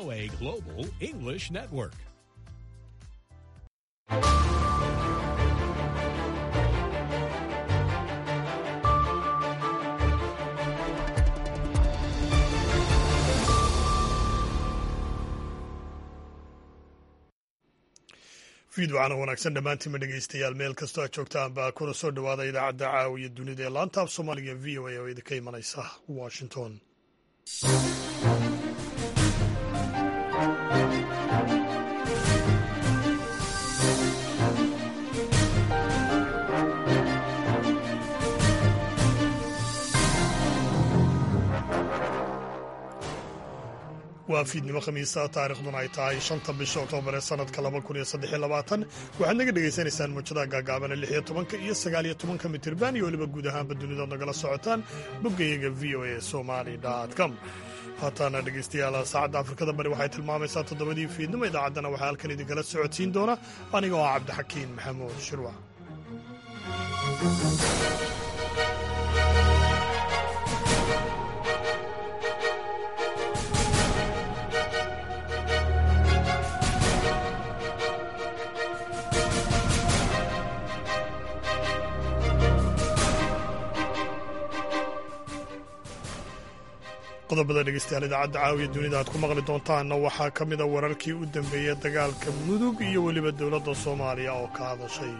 VOA Global English Network. fiidwacana wanaagsan dhammaantiinma dhegeystayaal meel kastoo aad joogtaan baa kuna soo dhowaada idaacadda caawiya dunida ee laanta af soomaaliga v o a oo idinka imanaysa washington waa fiidnimo khamiisa taarikhduna ay tahay shanta bisha oktoobar ee sanadka laba kun iyo saddex iyo labaatan waxaad naga dhegaysanaysaan muujadaha gaagaabana lix iyo tobanka iyo sagaal iyo tobanka mitirban iyo weliba guud ahaanba dunidood nagala socotaan boggayaga v o a somali com haataana dhegeystayaal saacadda afrikada bari waxay tilmaamaysaa toddobadii fiidnimo idaacaddana waxaa halkan idinkala socodsiin doona aniga oo ah cabdixakiin maxamuud shirwac qodobada dhegeystayaal idaacadda caawiya dunida aad ku maqli doontaanna waxaa ka mida wararkii u dambeeyey dagaalka mudug iyo weliba dowladda soomaaliya oo ka hadashay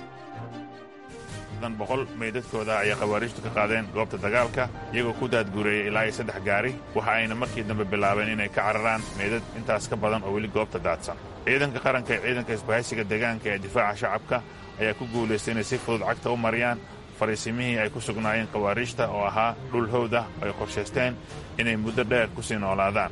boqol meydadkooda ayay khawaariijtu ka qaadeen goobta dagaalka iyagoo ku daadguureeyey ilaa iyo saddex gaari waxa ayna markii dambe bilaabeen inay ka cararaan meydad intaas ka badan oo weli goobta daadsan ciidanka qaranka ee ciidanka isbahaysiga deegaanka ee difaaca shacabka ayaa ku guulaystay inay si fudud cagta u mariyaan fariisimihii ay ku sugnaayeen khawaariijta oo ahaa dhul howda ay qorshaysteen inay muddo dheer ku sii noolaadaan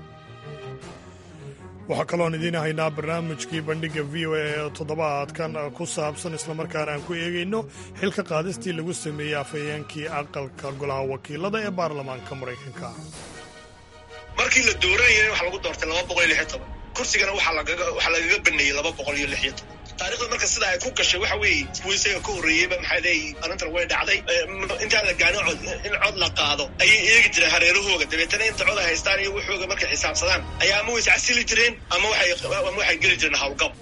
waxaa kaloon idiin haynaa barnaamijkii bandhigga v o a ee toddobaadkan ku saabsan islamarkaana aan ku eegayno xilka qaadistii lagu sameeyey afhayeenkii aqalka golaha wakiilada ee baarlamaanka maraykanka markii la dooranayay waxa lagu doortay laba boqol iyo lix iyo toban kursigana waxaa lagaga baneeyey laba boqol iyo lix iyo toban taarikhda marka sida ay ku gashay waxa weeye kuwa isaga ka horreeyeyba maxaa leeyihi arrintan way dhacday intaan la gaarin cod in cod la qaado ayay eegi jireen hareerahooga dabeetana inta cod ay haystaan iyo waxooga markay xisaabsadaan ayaa ama way iscasili jireen ama ama waxay geli jireen hawlgab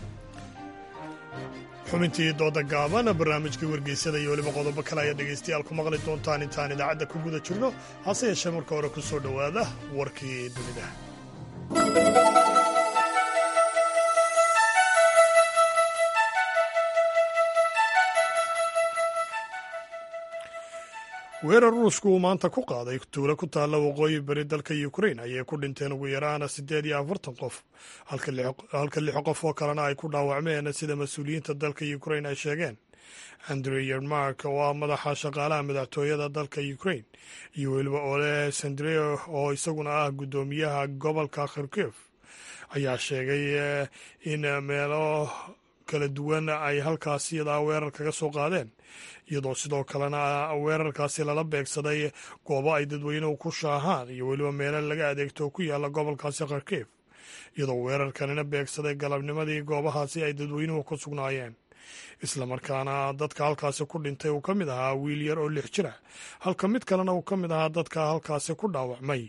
xubintii dooda gaaban barnaamijkii wargeysada iyo weliba qodobo kale ayaa dhegaystayaal ku maqli doontaan intaan idaacadda ku guda jirno hase yeeshee marka hore ku soo dhowaada warkii dunida weerar ruushku uu maanta ku qaaday tuulo ku taalla waqooyi bari dalka ukrain ayay ku dhinteen ugu yaraana siddeed iyo afartan qof halka lix qof oo kalena ay ku dhaawacmeen sida mas-uuliyiinta dalka ukrain ay sheegeen andrew yermark oo ah madaxa shaqaalaha madaxtooyada dalka ukrain iyo weliba ole sandre oo isaguna ah guddoomiyaha gobolka kharkiv ayaa sheegay in meelo kala duwan ay halkaasi yadaa weerar kaga soo qaadeen iyadoo sidoo kalena weerarkaasi lala beegsaday goobo ay dadweynuhu ku shaahaan iyo weliba meelo laga adeegto ku yaalla gobolkaasi kharkiv iyadoo weerarkanina beegsaday galabnimadii goobahaasi ay dadweynuhu ku sugnaayeen islamarkaana dadka halkaasi ku dhintay uu ka mid ahaa wiil yar oo lix jira halka mid kalena uu ka mid ahaa dadka halkaasi ku dhaawacmay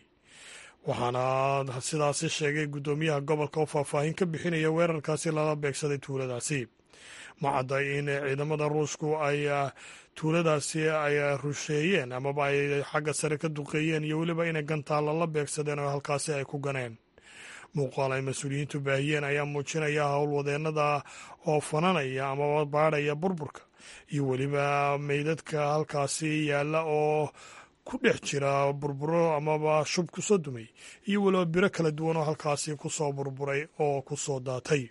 waxaana sidaasi sheegay guddoomiyaha gobolka oo faahfaahin ka bixinaya weerarkaasi lala beegsaday tuuladaasi ma cadday in ciidamada ruushku ay tuuladaasi ay rusheeyeen amaba ay xagga sare ka duqeeyeen iyo weliba inay gantaalla la beegsadeen oo halkaasi ay ku ganeen muuqaal ay mas-uuliyiintu baahiyeen ayaa muujinaya howlwadeennada oo fananaya amaba baadhaya burburka iyo weliba meydadka halkaasi yaalla oo ku dhex jira burburo amaba shub ku soo dumay iyo weliba biro kala duwan oo halkaasi ku soo burburay oo ku soo daatay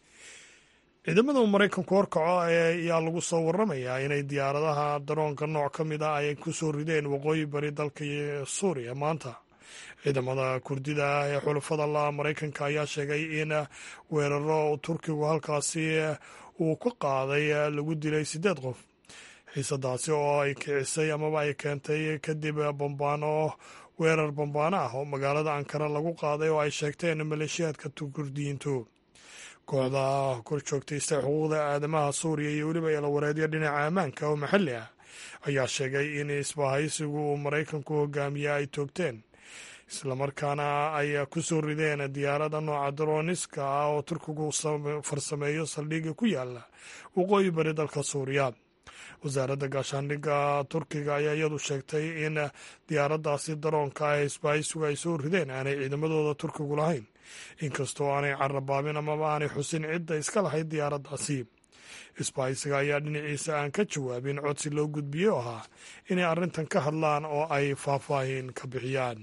ciidamada maraykanku horkaco ayaa lagu soo waramayaa inay diyaaradaha daroonka nooc ka mid ah ay ku soo rideen waqooyi bari dalka suuriya maanta ciidamada kurdida ah ee xulafada la maraykanka ayaa sheegay in weeraro turkigu halkaasi uu ka qaaday lagu dilay siddeed qof xiisadaasi oo ay kicisay amaba ay keentay kadib bambaano weerar bambaano ah oo magaalada ankara lagu qaaday oo ay sheegteen maleeshiyaadka kurdiyiintu kooxda kor joogtaysta xuquuqda aadamaha suuriya iyo weliba eelawareedyo dhinaca ammaanka oo maxalli ah ayaa sheegay in isbahaysigu uu maraykanku hogaamiye ay toogteen islamarkaana ay ku soo rideen diyaaradda nooca daroniska ah oo turkigu farsameeyo saldhigga ku yaala waqooyi bari dalka suuriya wasaaradda gaashaandhigga turkiga ayaa iyadu sheegtay in diyaaraddaasi daroonka ah isbaahisigu ay soo rideen aanay ciidamadooda turkigu lahayn inkastoo aanay carabaabin amaba aanay xusin cidda iska lahayd diyaaraddaasi isbaahisiga ayaa dhinaciisa aan ka jawaabin codsi loo gudbiyey oo ahaa inay arrintan ka hadlaan oo ay faahfaahin ka bixiyaan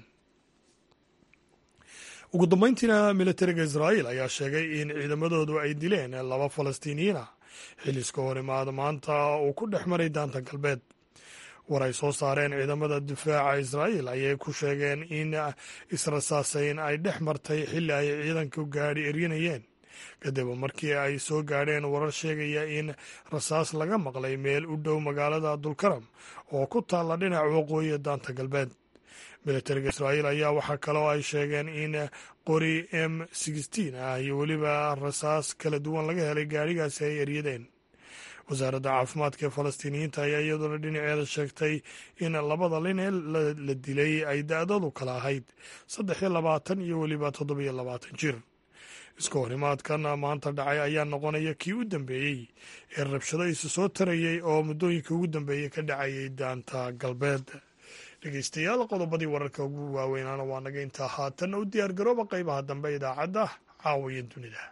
ugu dambeyntiina militariga israa'iil ayaa sheegay in ciidamadoodu ay dileen laba falastiiniyiina xiliska horimaada maanta uu ku dhex maray daanta galbeed war ay soo saareen ciidamada difaaca israa'iil ayay ku sheegeen in israsaasayn ay dhex martay xilli ay ciidanku gaadhi eryanayeen kadib markii ay soo gaadheen warar sheegaya in rasaas laga maqlay meel u dhow magaalada dulkaram oo ku taalla dhinaca waqooyi daanta galbeed militariga israa'iil ayaa waxaa kaloo ay sheegeen in qori m ah iyo weliba rasaas kala duwan laga helay gaadhigaasi ay eryadeen wasaaradda caafimaadka ee falastiiniyiinta ayaa iyaduna dhinaceeda sheegtay in labada nin ee la dilay ay da-dadu kala ahayd saddex iyo labaatan iyo weliba toddobiyo labaatan jir iska horimaadkan maanta dhacay ayaa noqonaya kii u dambeeyey ee rabshado isu soo tarayey oo muddooyinkii ugu dambeeyey ka dhacayay daanta galbeed dhegeystayaal qodobadii wararka ugu waaweynaana waa naga intaa haatanna u diyaar garooba qaybaha dambe idaacadda caawiya dunida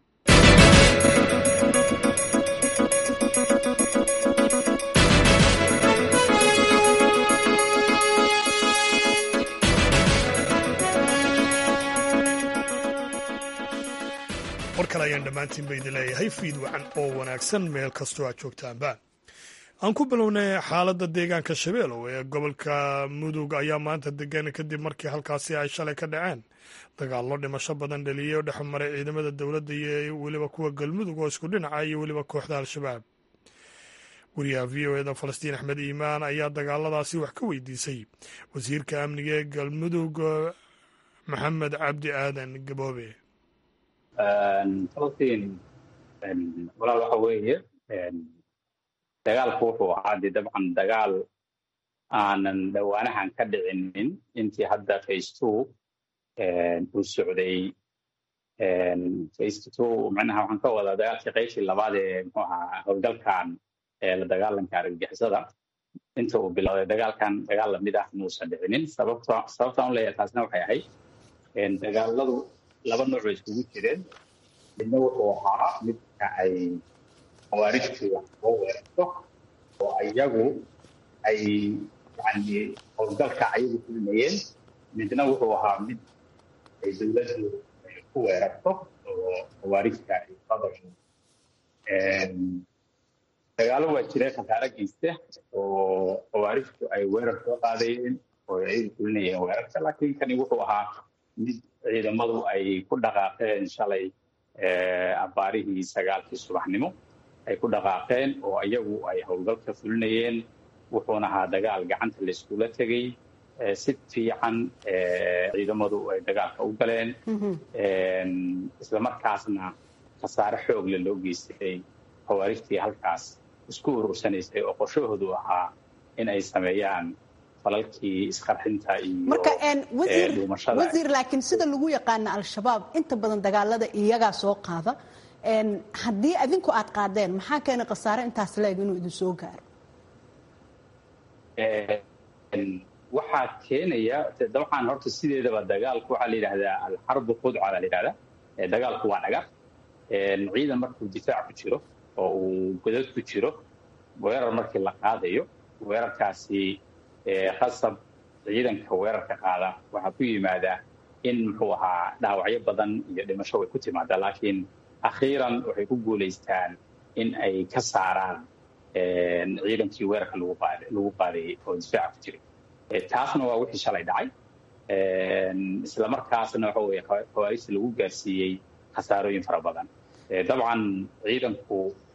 war kale ayaan dhammaantiin ba idin leeyahay fiid wacan oo wanaagsan meel kastoo aad joogtaanba aan ku bilownay xaaladda deegaanka shabeelow ee gobolka mudug ayaa maanta degan kadib markii halkaasi ay shalay ka dhaceen dagaallo dhimasho badan dhaliyey oo dhex maray ciidamada dowladda iyo weliba kuwa galmudug oo isku dhinaca iyo weliba kooxda al-shabaab wariyaha v o eda falastiin axmed iimaan ayaa dagaaladaasi wax ka weydiisay wasiirka amniga ee galmudug maxamed cabdi aadan gaboobe falastiin walaal waxa weeye dagaalku wuxuu ahaa dee dabcan dagaal aanan dhowaanahan ka dhicinin intii hadda face two uu socday face two macnaha waxaan ka wadaa dagaalkii qaybtii labaad ee muxuu ahaa howlgalkan ee la dagaalanka argagixisada inta uu bilowday dagaalkan dagaal lamid ah muusan dhicinin sababta sababtaan u leeyahay taasna waxay ahayd dagaaladu laba nooc bay iskugu jireen midna wuxuu ahaa midka ay khawaarijtu wax soo weerarto oo iyagu ay yani howlgalka ayagu fulmayeen midna wuxuu ahaa mid ay dowladdu ku weerarto oo khawaarijta ay qadasho dagaalo waa jireen khasaare geysta oo khawaarijtu ay weerar soo qaadayeen oo ayagu fulinayeen weerarka laakiin kani wuxuu ahaa mid ciidamadu ay ku dhaqaaqeen shalay abaarihii sagaalkii subaxnimo ay ku dhaqaaqeen oo iyagu ay howlgalka fulinayeen wuxuuna ahaa dagaal gacanta la iskula tegey si fiican ciidamadu ay dagaalka u galeen islamarkaasna khasaare xoogle loo geystay khawaarijtii halkaas isku urursanaysay oo qorshahoodu ahaa in ay sameeyaan falalkii isqarxinta iyo wasiir laakiin sida lagu yaqaana al-shabaab inta badan dagaalada iyagaa soo qaada haddii adinku aad qaadeen maxaa keenay khasaare intaas leeg inuu idin soo gaaro waxaa keenaya dabcan horta sideedaba dagaalku waxaa la yidhahdaa alxarbu khudca baa la yidhahdaa dagaalku waa dhagar ciidan markuu difaac ku jiro oo uu godad ku jiro weerar markii la qaadayo weerarkaasi khasab ciidanka weerarka qaada waxaa ku yimaadaa in muxuu ahaa dhaawacyo badan iyo dhimasho way ku timaadaa laakiin akhiiran waxay ku guulaystaan in ay ka saaraan ciidankii weerarka lagu qaadayay oo difaaca ku jiray taasna waa wixii shalay dhacay islamarkaasna waxa weye khawaarijta lagu gaarsiiyey khasaarooyin fara badan dabcan ciidanku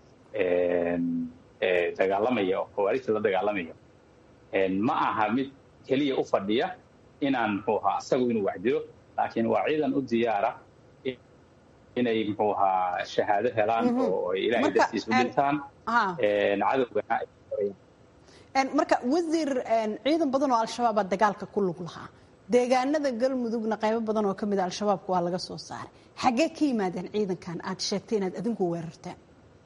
dagaalamaya oo khawaarijta la dagaalamaya ma aha mid keliya u fadhiya inaan muxuu ahaa isagu inuu waxdilo laakiin waa ciidan u diyaara inay muxuu ahaa shahaado helaan oo ay ilaahay dartiis u dhintaan cadowgana ay marka wasiir ciidan badan oo al-shabaabaa dagaalka ku lug lahaa deegaanada galmudugna qaybo badan oo ka mid a al-shabaabka waa laga soo saaray xaggee ka yimaadeen ciidankan aad sheegtay inaad adinku weerarteen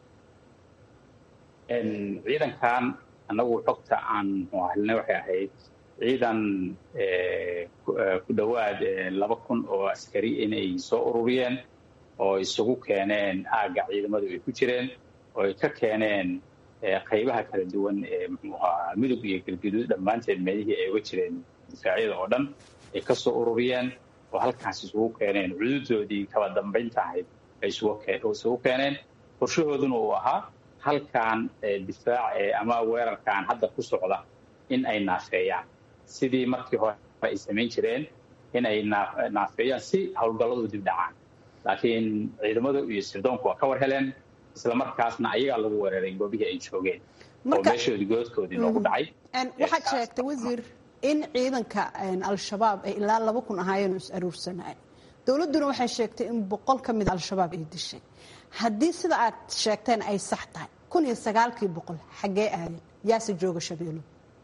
ciidankan annagu xogta aan helnay waxay ahayd ciidan ku dhowaad laba kun oo askari inay soo ururiyeen oo isugu keeneen aagga ciidamadu ay ku jireen oo ay ka keeneen qaybaha kala duwan ee muxuu ahaa midug iyo galguduud dhammaanteed meelihii ay uga jireen difaacyada oo dhan ay ka soo ururiyeen oo halkaas isugu keeneen cududoodii kala dambaynta ahayd ay isugu keeneen qorshahooduna uu ahaa halkan difaac ama weerarkan hadda ku socda in ay naafeeyaan sidii markii hore ay samayn jireen in ay naafeeyaan si howlgalladu dib dhacaan laakiin ciidamadu iyo sirdoonku waa ka war heleen isla markaasna ayagaa lagu weeraray goobihii ay joogeen oo meeshoodii goodkoodii loogu dhacay waxaad sheegtay wasiir in ciidanka al-shabaab ay ilaa laba kun ahaayeen is aruursanaayen dowladduna waxay sheegtay in boqol ka mida al-shabaab ay dishay haddii sida aad sheegteen ay sax tahay kun iyo sagaalkii boqol xaggee aadeen yaase jooga shabeelo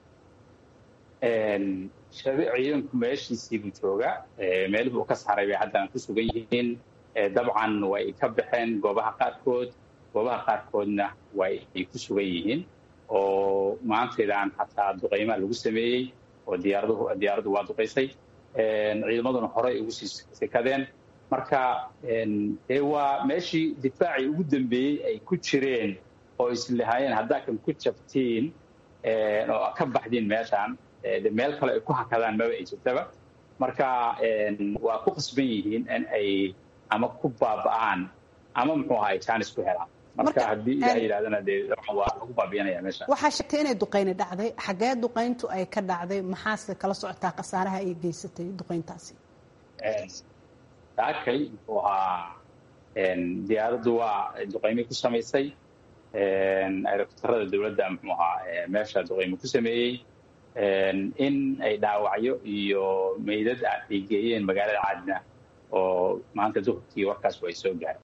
ciidanku meeshiisiibuu jooga meelihii uu ka saaray bay haddana ku sugan yihiin dabcan way ka baxeen goobaha qaarkood goobaha qaarkoodna way ay ku sugan yihiin oo maantaydaan xataa duqaymaa lagu sameeyey oo diyaaraduhu diyaaraddu waa duqaysay ciidamaduna horey ugu sii sekadeen marka dee waa meeshii difaacii ugu dambeeyey ay ku jireen oo islahaayeen haddaa kan ku jabtiin oo ka baxdiin meeshaan de meel kale ay ku hakadaan maba ay jirtaba marka waa ku qasban yihiin in ay ama ku baaba'aan ama muxuu ahaa jaanis ku helaan marka haddii ilaah yidhahdana dee waa lagu baabiyanaya meesha waxaa sheegtay inay duqayni dhacday xaggee duqayntu ay ka dhacday maxaase kala socotaa khasaaraha ay geysatay duqayntaasi saakay muxuu ahaa diyaaraddu waa duqaymi ku samaysay aerotarada dowladda muxuu ahaa meesha duqaymi ku sameeyey in ay dhaawacyo iyo meydad ay geeyeen magaalada caadna oo maanta duhurkii warkaas way soo gaareen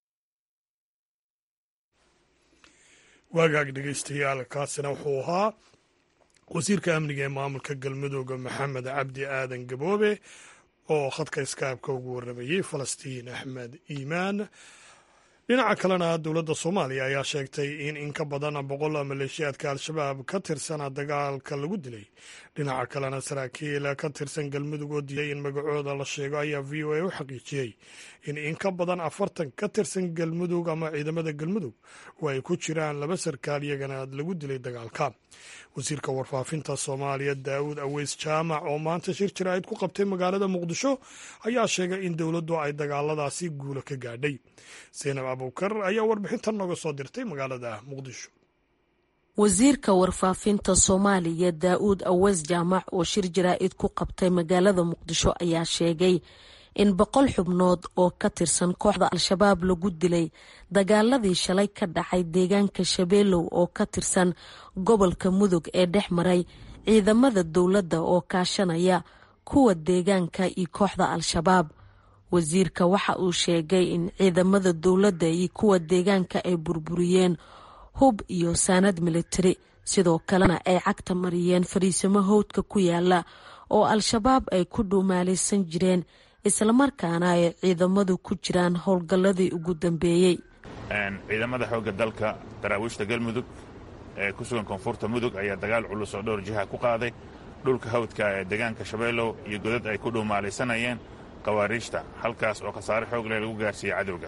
waagaag dhegaystayaal kaasina wuxuu ahaa wasiirka amniga ee maamulka galmudooga maxamed cabdi aadan gaboobe oo khadka iskaabka ugu warramayey falastiin axmed iimaan dhinaca kalena dowladda soomaaliya ayaa sheegtay in in ka badan boqol maleeshiyaadka al-shabaab ka tirsana dagaalka lagu dilay dhinaca kalena saraakiil ka tirsan galmudug oo diiday in magacooda la sheego ayaa v o a u xaqiijiyey in in ka badan afartan ka tirsan galmudug ama ciidamada galmudug oo ay ku jiraan laba sarkaal iyagana lagu dilay dagaalka wasiirka warfaafinta soomaaliya daawud aweys jaamac oo maanta shir jaraa'id ku qabtay magaalada muqdisho ayaa sheegay in dowladdu ay dagaaladaasi guulo ka gaadhay zaynab abuukar ayaa warbixintan nooga soo dirtay magaalada muqdisho wasiirka warfaafinta soomaaliya daa'uud aweys jaamac oo shir jaraa'id ku qabtay magaalada muqdisho ayaa sheegay in boqol xubnood oo ka tirsan kooxda al-shabaab lagu dilay dagaaladii shalay ka dhacay deegaanka shabeelow oo ka tirsan gobolka mudug ee dhex maray ciidamada dowladda oo kaashanaya kuwa deegaanka iyo kooxda al-shabaab wasiirka waxa uu sheegay in ciidamada dowladda iyo kuwa deegaanka ay burburiyeen hub iyo saanad militari sidoo kalena ay cagta mariyeen fariisimo howdka ku yaala oo al-shabaab ay ku dhuumaalaysan jireen islamarkaana ay ciidamadu ku jiraan howlgalladii ugu dambeeyey ciidamada xoogga dalka daraawiishta galmudug ee ku sugan koonfurta mudug ayaa dagaal culus oo dhowr jiha ku qaaday dhulka hawdka ee deegaanka shabeellow iyo godad ay ku dhuumaalaysanayeen khawaariijta halkaas oo khasaare xoog leh lagu gaarsiiyey cadowga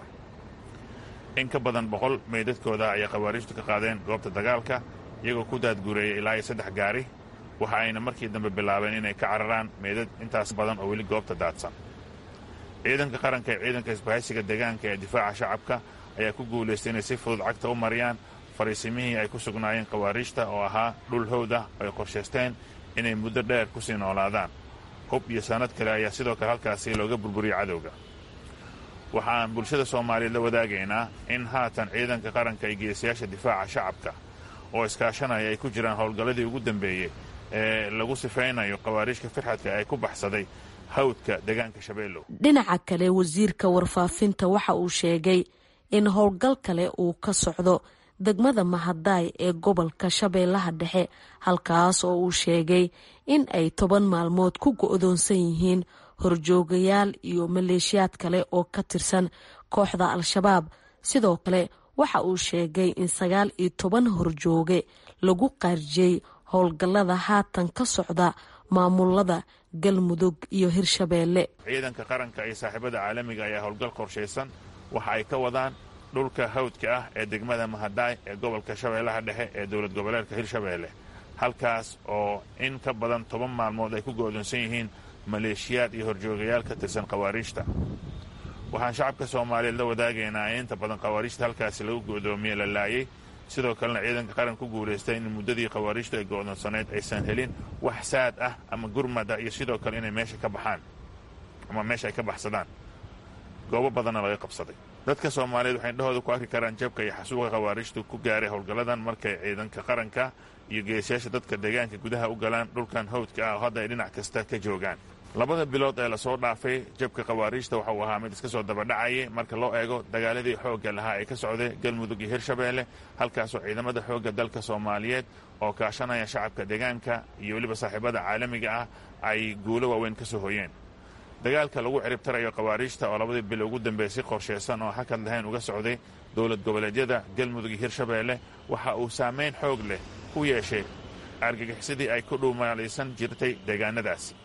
in ka badan boqol meydadkooda ayay khawaariijtu ka qaadeen goobta dagaalka iyagoo ku daadguureeyay ilaa iyo saddex gaari waxa ayna markii dambe bilaabeen inay ka cararaan meydad intaas badan oo weli goobta daadsan ciidanka qaranka ee ciidanka isbahaysiga deegaanka ee difaaca shacabka ayaa ku guulaystay inay si fudud cagta u mariyaan fariisimihii ay ku sugnaayeen khawaariijta oo ahaa dhul howd ah oo ay qorshaysteen inay muddo dheer ku sii noolaadaan hub iyo sanad kale ayaa sidoo kale halkaasi looga burburiyey cadowga waxaan bulshada soomaaliyeed la wadaagaynaa in haatan ciidanka qaranka iyo geesayaasha difaaca shacabka oo iskaashanaya ay ku jiraan howlgalladii ugu dambeeyey ee lagu sifaynayo khawaariijka firxadka ay ku baxsaday hawdka deegaanka shabeellow dhinaca kale wasiirka warfaafinta waxa uu sheegay in howlgal kale uu ka socdo degmada mahadaay ee gobolka shabeellaha dhexe halkaas oo uu sheegay in ay toban maalmood ku go-doonsan yihiin horjoogayaal iyo maleeshiyaad kale oo ka tirsan kooxda al-shabaab sidoo kale waxa uu sheegay in sagaal iyo toban horjooge lagu qaarjiyey howlgallada haatan ka socda maamulada galmudug iyo hirshabeelle ciidanka qaranka iyo saaxiibada caalamiga ayaa howlgal qorshaysan waxa ay ka wadaan dhulka hawdka ah ee degmada mahadaay ee gobolka shabeellaha dhexe ee dowlad goboleedka hirshabeelle halkaas oo in ka badan toban maalmood ay ku go'doonsan yihiin maleeshiyaad iyo horjoogayaal ka tirsan khawaariijta waxaan shacabka soomaaliyeed la wadaagaynaa in inta badan khawaariijta halkaasi lagu go'doomiye la laayay sidoo kalena ciidanka qaran ku guulaystay in muddadii khawaariijtu ay go'doonsaneyd aysan helin wax saad ah ama gurmada iyo sidoo kale inay meesha ka baxaan ama meesha ay ka baxsadaan goobo badanna laga qabsaday dadka soomaaliyeed waxay indhahooda ku arki karaan jabka iyo xasuuqa khawaariijtu ku gaaray howlgalladan markay ciidanka qaranka iyo geesayaasha dadka deegaanka gudaha u galaan dhulkan hawdka ah oo hadda ay dhinac kasta ka joogaan labada bilood ee lasoo dhaafay jabka khawaariijta waxa uu ahaa mid iska soo dabadhacayay marka loo eego dagaaladii xoogga lahaa ee ka socday galmudug iyo hirshabeelle halkaasoo ciidamada xoogga dalka soomaaliyeed oo kaashanaya shacabka deegaanka iyo weliba saaxiibada caalamiga ah ay guulo waaweyn ka soo hoyeen dagaalka lagu ciribtarayo khawaariijta oo labadii bil ugu dambeysay qorshaysan oo hakad lahayn uga socday dowlad goboleedyada galmudug iyo hirshabeelle waxa uu saamayn xoog leh ku yeeshay argagixisadii ay ku dhuumaalaysan jirtay deegaanadaasi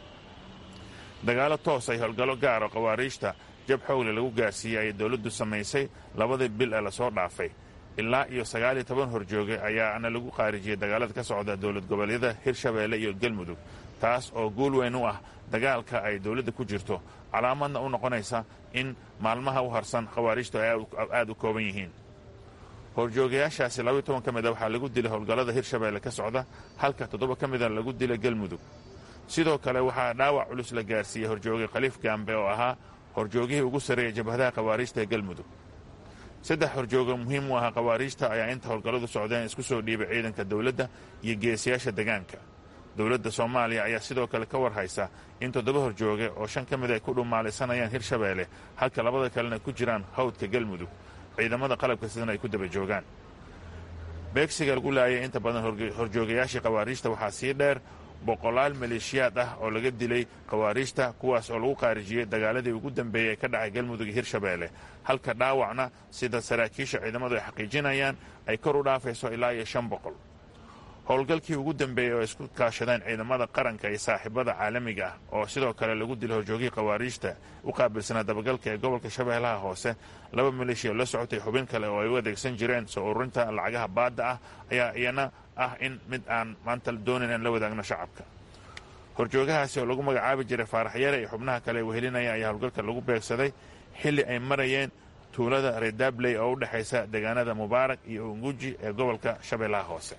dagaallo toos ay howlgallo gaaro khawaariijta jab xoogle lagu gaarsiiyey ayay dowladdu samaysay labadii bil ee lasoo dhaafay ilaa iyo sagaal iyo toban horjooge ayaana lagu khaarijiyey dagaalada ka socda dowlad goboleedyada hirshabeelle iyo galmudug taas oo guul weyn u ah dagaalka ay dowladda ku jirto calaamadna u noqonaysa in maalmaha u harsan khawaariijtu ay aad u kooban yihiin horjoogayaashaasi labaiyo toban ka mid a waxaa lagu dilay howlgallada hirshabeelle ka socda halka toddoba ka mida lagu dilay galmudug sidoo kale waxaa dhaawac culus la gaarsiiyey horjooge khaliif gaambe oo ahaa horjoogihii ugu sarreeyay jabhadaha khawaariijta ee galmudug saddex horjooga muhiim u ahaa khawaariijta ayaa inta howlgalladu socdeen isku soo dhiibay ciidanka dowladda iyo geesiyaasha deegaanka dowladda soomaaliya ayaa sidoo kale ka war haysa in toddoba horjooge oo shan ka mid ay ku dhumaalaysanayaan hirshabeelle halka labada kalena ku jiraan hawdka galmudug ciidamada qalabka sidana ay ku daba joogaan beegsiga lagu laayay inta badan horjoogayaashii khawaariijta waxaa sii dheer boqolaal maleeshiyaad ah oo laga dilay khawaariijta kuwaas oo lagu khaarijiyey dagaaladii ugu dambeeyey ee ka dhacay galmudug iyo hirshabeelle halka dhaawacna sida saraakiisha ciidamadu ay xaqiijinayaan ay kor u dhaafayso ilaa iyo shan boqol howlgalkii ugu dambeeyey oo isku kaashadeen ciidamada qaranka iyo saaxiibada caalamiga ah oo sidoo kale lagu dilay horjoogihii khawaariijta u qaabilsanaa dabagalka ee gobolka shabeellaha hoose laba maleeshiya la socotay xubin kale oo ay u adeegsan jireen soo ururinta lacagaha baadda ah ayaa iyana ah in mid aan maanta doonayn aan la wadaagno shacabka horjoogahaasi oo lagu magacaabi jiray faaraxyare iyo xubnaha kale wehelinaya ayaa howlgalka lagu beegsaday xilli ay marayeen tuulada redabley oo u dhexaysa deegaanada mubaarak iyo unguji ee gobolka shabeellaha hoose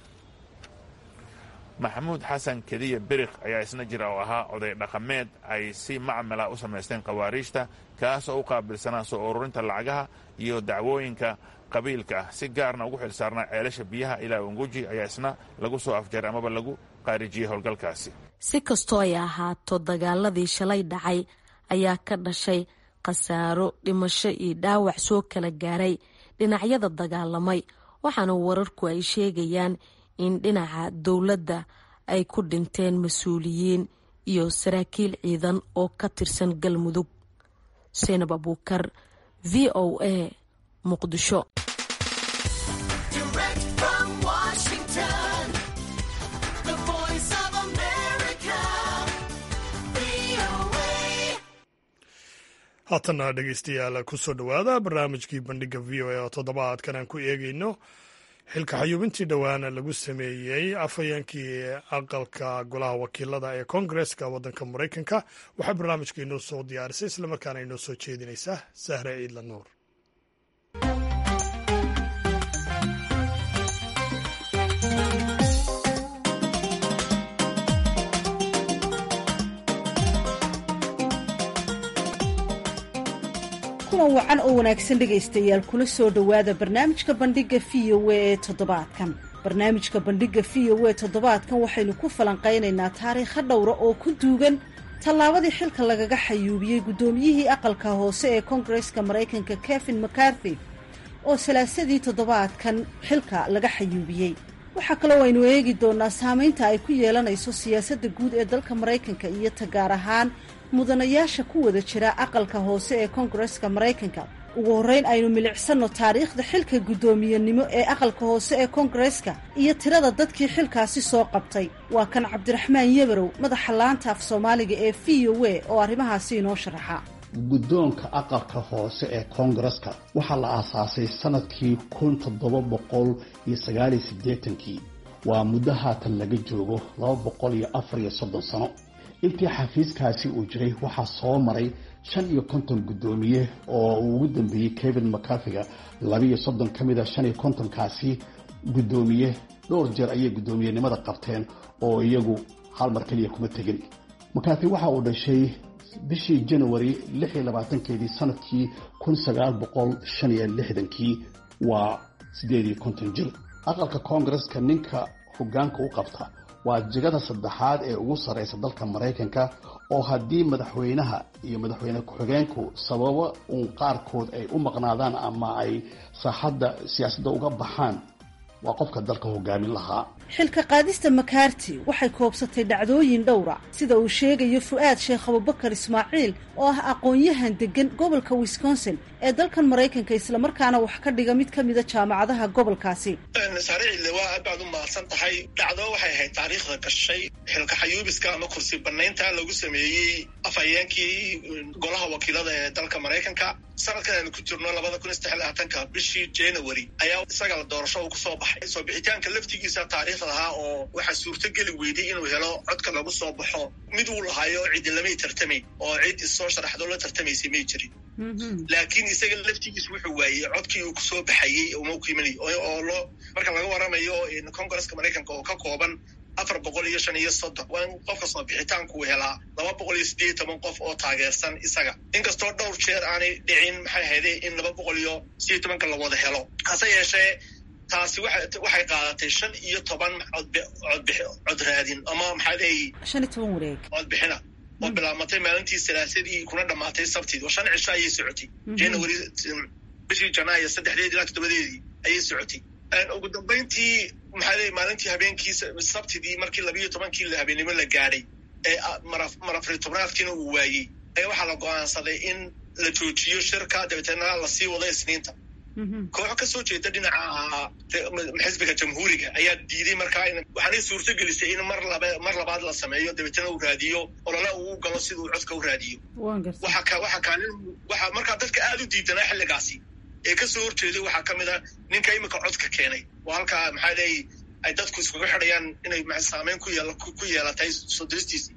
maxamuud xasan kediya beriq ayaa isna jira oo ahaa oday dhaqameed ay si macmala u samaysteen khawaariijta kaas oo u qaabilsanaa soo ururinta lacagaha iyo dacwooyinka qabiilka ah si gaarna ugu xilsaarnaa ceelasha biyaha ilaa unguji ayaa isna lagu soo afjaray amaba lagu qaarijiyey howlgalkaasi si kastoo ay ahaato dagaaladii shalay dhacay ayaa ka dhashay khasaaro dhimasho iyo dhaawac soo kala gaaray dhinacyada dagaalamay waxaana wararku ay sheegayaan in dhinaca dowladda ay ku dhinteen mas-uuliyiin iyo saraakiil ciidan oo ka tirsan galmudug seenab abuukar v o a muqdisho haatana dhegeystayaal kusoo dhowaada barnaamijkii bandhiga v o a oo toddobaadkan aan ku eegeyno xilka xayuubintii dhowaana lagu sameeyey afhayeenkii aqalka golaha wakiilada ee koongareska waddanka maraykanka waxaa barnaamijka inoo soo diyaarisay islamarkaana inoo soo jeedinaysaa sahre ciidla nuur kulan wacan oo wanaagsan dhegaystayaal kula soo dhowaada barnaamijka bandhiga v o a ee toddobaadkan barnaamijka bandhiga v o a toddobaadkan waxaynu ku falanqaynaynaa taariikha dhowra oo ku duugan tallaabadii xilka lagaga xayuubiyey guddoomiyihii aqalka hoose ee koongareska maraykanka kevin mccarthy oo salaasadii toddobaadkan xilka laga xayuubiyey waxaa kaloo aynu eegi doonaa saamaynta ay ku yeelanayso siyaasadda guud ee dalka maraykanka iyo tagaar ahaan mudanayaasha ku wada jira aqalka hoose ee koongareska maraykanka ugu horreyn aynu milicsanno taariikhda xilka guddoomiyenimo ee aqalka hoose ee koongareska iyo tirada dadkii xilkaasi soo qabtay waa kan cabdiraxmaan yebarow madaxa laanta af soomaaliga ee v o a oo arrimahaasi inoo sharaxa guddoonka aqalka hoose ee koongareska waxaa la aasaasay sanadkii kun toddoba boqol iyo sagaaliyo siddeetankii waa muddo haatan laga joogo laba boqol iyo afar iyo soddon sano intii xafiiskaasi uu jiray waxaa soo maray shan iyo konton guddoomiye oo uu ugu dambeeyey kevin mcarthiga labiiyo soddon ka mid a shan iyo kontonkaasi guddoomiye dhowr jeer ayay guddoomiyenimada qabteen oo iyagu hal mar keliya kuma tegin mcarthi waxa uu dhashay bishii janawari lix iyo labaatankeedii sanadkii kun sagaal boqol shan iyo lixdankii waa siddeed iyo konton jir aqalka koongareska ninka hoggaanka u qabta waa jigada saddexaad ee ugu sarreysa dalka maraykanka oo haddii madaxweynaha iyo madaxweyne ku-xigeenku sababo uun qaarkood ay u maqnaadaan ama ay saaxadda siyaasadda uga baxaan waa qofka dalka hogaamin lahaa xilka qaadista makaarti waxay koobsatay dhacdooyin dhowra sida uu sheegayo fu-aad sheekh abubakar ismaaciil oo ah aqoon-yahan degan gobolka wisconsin ee dalkan maraykanka islamarkaana wax ka dhiga mid ka mida jaamacadaha gobolkaasi saaricille waa aad baad u mahadsan tahay dhacdo waxay ahayd taariikhda gashay xilka xayuubiska ama kursi banaynta lagu sameeyey afhayeenkii golaha wakiilada ee dalka maraykanka sanadkan aynu ku jirno labada kun iyo saddex labaatanka bishii january ayaa isaga la doorasho uu kusoo baxay soo bixitaanka laftigiisa taariikhda ahaa oo waxaa suurtogeli weyday inuu helo codka lagu soo baxo mid uu lahaayo cidi lamay tartamayn oo cid issoo sharaxdo la tartamaysay may jirin laakiin isaga laftigiis wuxuu waayey codkii uu kusoo baxayey uma ku imanay oo loo marka laga waramayo congresska maraykanka oo ka kooban afar boqol iyo shan iyo soddon waa in qofka soo bixitaanku uu helaa laba boqol iyo siddeed iyo toban qof oo taageersan isaga inkastoo dhowr jeer aanay dhicin maxay ahayde in laba boqol iyo sideed tobanka la wada helo hase yeeshee taasi waxay qaadatay shan iyo toban cod raadin ama maxaa leeyi shan iyo toban wareeg codbixina oo bilaabmatay maalintii salaasadii kuna dhamaatay sabtid oo shan cisho ayay socotay january bishii janaayo saddexdeed ilaa toddobadeedii ayay socotay ugu dambayntii maxaa leeyi maalintii habeenkii sabtidii markii labiiyo tobankii habeenimo la gaadhay ee marafri tobnaadkiina uu waayey ayaa waxaa la go-aansaday in la joojiyo shirka dabeeteenna lasii wado isniinta kooxo kasoo jeeda dhinaca xisbiga jamhuuriga ayaa diiday markaa waxaanay suurto gelisay in mar laba mar labaad la sameeyo dabeetana uu raadiyo olole uu galo siduu codka u raadiyo waxa kaalin waxa markaa dadka aada u diidanaa xilligaasi ee kasoo horjeeday waxaa ka mid a ninka imika codka keenay oo halkaa maxaa leeyi ay dadku iskuga xidhayaan inay saameyn ku yeel ku yeelatay soo diristiisi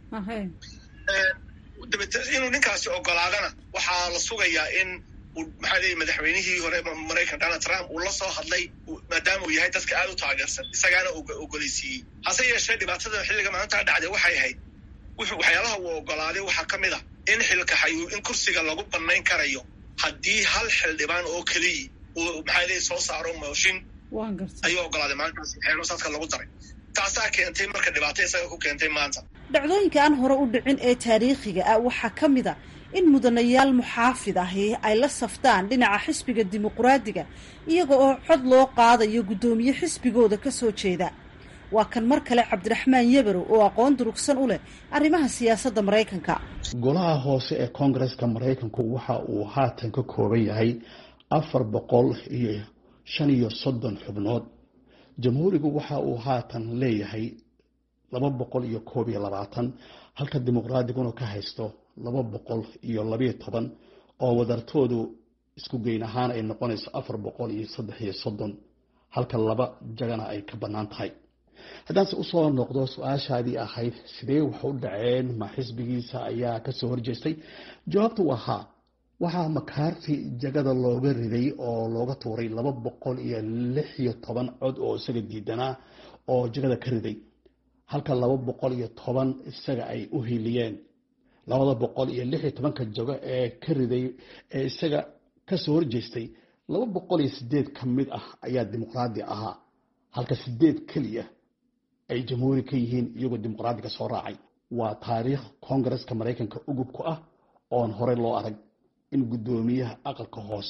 dabeete inuu ninkaasi ogolaadana waxaa la sugayaa in maxaa leeyi madaxweynihii hore maraykan donald trump uu la soo hadlay maadaama uu yahay dadka aada u taageersan isagaana ogoleysiiyey hase yeeshee dhibaatada xilliga maalintaa dhacday waxay ahayd waxyaalaha uu ogolaaday waxaa ka mid a in xilka xayuu in kursiga lagu banayn karayo haddii hal xildhibaan oo keliya uu maxaa leeyi soo saaro mooshin ayuu ogolaaday maalintaas xeelosaadka lagu daray taasaa keentay marka dhibaato isaga ku keentay maanta dhacdooyinka aan hore u dhicin ee taariikhiga ah waxaa ka mid a in mudanayaal muxaafid ahi ay la saftaan dhinaca xisbiga dimuquraadiga iyaga oo cod loo qaadayo guddoomiye xisbigooda ka soo jeeda waa kan mar kale cabdiraxmaan yebarow oo aqoon durugsan u leh arrimaha siyaasadda maraykanka golaha hoose ee koongareska maraykanku waxa uu haatan ka kooban yahay afar boqol iyo shan iyo soddon xubnood jamhuurigu waxa uu haatan leeyahay laba boqol iyo koob iyo labaatan halka dimuqraadiguna ka haysto laba boqol iyo labayo toban oo wadartoodu isku geyn ahaan ay noqonayso afar boqol iyo saddex iyo soddon halka laba jagana ay ka bannaan tahay haddaanse usoo noqdo su-aashaadii ahayd sidee wax u dhaceen ma xisbigiisa ayaa kasoo horjeestay jawaabtu waa haa waxaa makaarti jagada looga riday oo looga tuuray laba boqol iyo lix iyo toban cod oo isaga diidanaa oo jagada ka riday halka laba boqol iyo toban isaga ay u hiliyeen labada boqol iyo lix iyo tobanka jago ee ka riday ee isaga kasoo horjeestay laba boqol iyo sideed ka mid ah ayaa dimuqraadi ahaa halka sideed keliya ay jamhuuri ka yihiin iyagoo dimuqraadiga soo raacay waa taariikh koongareska maraykanka ugub ku ah oon horey loo arag in guddoomiyaha aqalka hoose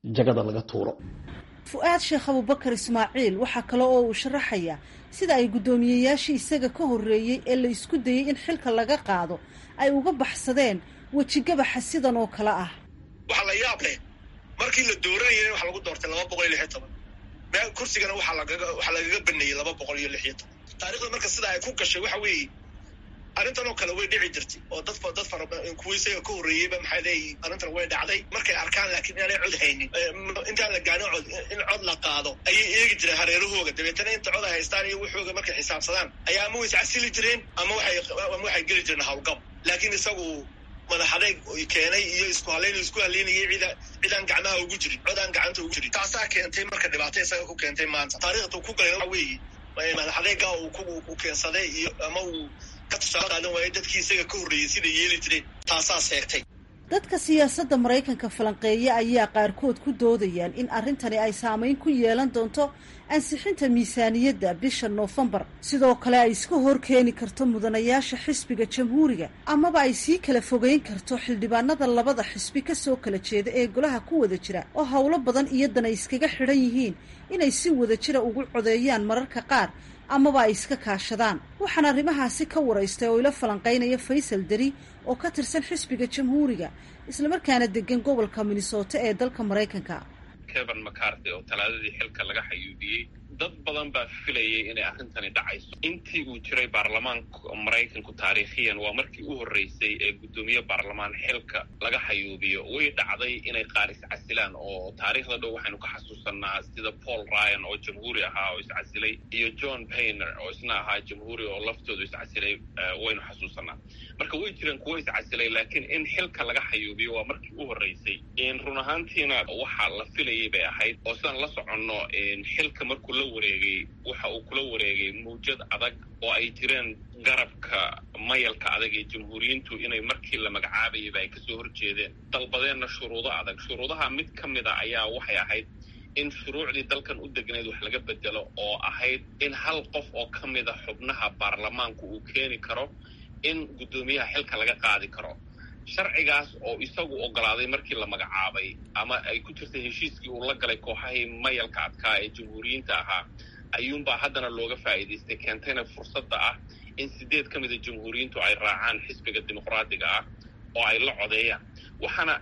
jagada laga tuuro fu-aad sheekh abubakar ismaaciil waxaa kale oo uu sharaxayaa sida ay guddoomiyeyaashii isaga ka horreeyey ee la isku dayey in xilka laga qaado ay uga baxsadeen wejigabaxa sidan oo kale ah waxaa la yaab leh markii la dooranayay waxaa lagu doortay laba boqol iyo lix iyo toban meel kursigana waxaa lagaga waxaa lagaga baneeyey laba boqol iyo lix iyo toban taarikhda marka sida ay ku gashay waxa weeye arrintan oo kale way dhici jirtay oo dad dad fara kuwa isaga ka horreeyeyba maxay leeyihin arrintan way dhacday markay arkaan laakiin inaanay cod haynin intaan la gaarin cod in cod la qaado ayay eegi jireen hareerahooga dabeetana inta cod ay haystaan iyo wuxooga markay xisaabsadaan ayaa ama way iscasili jireen ama waxay ama waxay geli jireen hawlgab laakiin isagu madaxadeeg keenay iyo isku halayn isku halaynayay cida cidaan gacmaha ugu jirin codaan gacanta ugu jirin taasaa keentay marka dhibaato isaga ku keentay maanta taariikhda ku galay waxa weeye madaxadeega uu keensaday iyo ama uu ka tusaale qaadan waayay dadkii isaga ka horreeyey sida yeeli jireen taasaa seegtay dadka siyaasadda maraykanka falanqeeya ayaa qaarkood ku doodayaan in arrintani ay saameyn ku yeelan doonto ansixinta miisaaniyadda bisha noofembar sidoo kale ay iska hor keeni karto mudanayaasha xisbiga jamhuuriga amaba ay sii kala fogeyn karto xildhibaanada labada xisbi kasoo kala jeeda ee golaha ku wada jira oo howlo badan iyadana iskaga xidhan yihiin inay si wada jira ugu codeeyaan mararka qaar amaba ay iska kaashadaan waxaan arrimahaasi ka waraystay oo ila falanqaynaya faysal deri oo ka tirsan xisbiga jamhuuriga islamarkaana degan gobolka minnesota ee dalka maraykanka kevan macarthy oo talaadadii xilka laga xayuubiyey dad badan baa filayay inay arrintani dhacayso intii uu jiray baarlamaanka maraykanku taariikhiyan waa markii u horreysay ee guddoomiye baarlamaan xilka laga xayuubiyo way dhacday inay qaar iscasilaan oo taariikhda dhow waxaynu ka xasuusanaa sida paul ryan oo jamhuuri ahaa oo iscasilay iyo john payner oo isna ahaa jamhuuri oo laftoodu iscasilay waynu xasuusanaa marka way jireen kuwo iscasilay laakiin in xilka laga xayuubiyo waa markii u horreysay run ahaantiina waxaa la filayay bay ahayd oo sidaan la soconno xilka markuu la wareegay waxa uu kula wareegay mawjad adag oo ay jireen garabka mayalka adag ee jamhuuriyiintu inay markii la magacaabayaba ay kasoo horjeedeen dalbadeenna shuruudo adag shuruudaha mid ka mid a ayaa waxay ahayd in shuruucdii dalkan u degnayd wax laga bedelo oo ahayd in hal qof oo ka mid a xubnaha baarlamaanku uu keeni karo in guddoomiyaha xilka laga qaadi karo sharcigaas oo isagu ogolaaday markii la magacaabay ama ay ku jirtay heshiiskii uu la galay kooxahii mayalka adkaa ee jamhuuriyiinta ahaa ayuunbaa haddana looga faa'iidaystay keentayna fursadda ah in sideed ka mida jamhuuriyiintu ay raacaan xisbiga dimuqraadiga ah oo ay la codeeyaan waxaana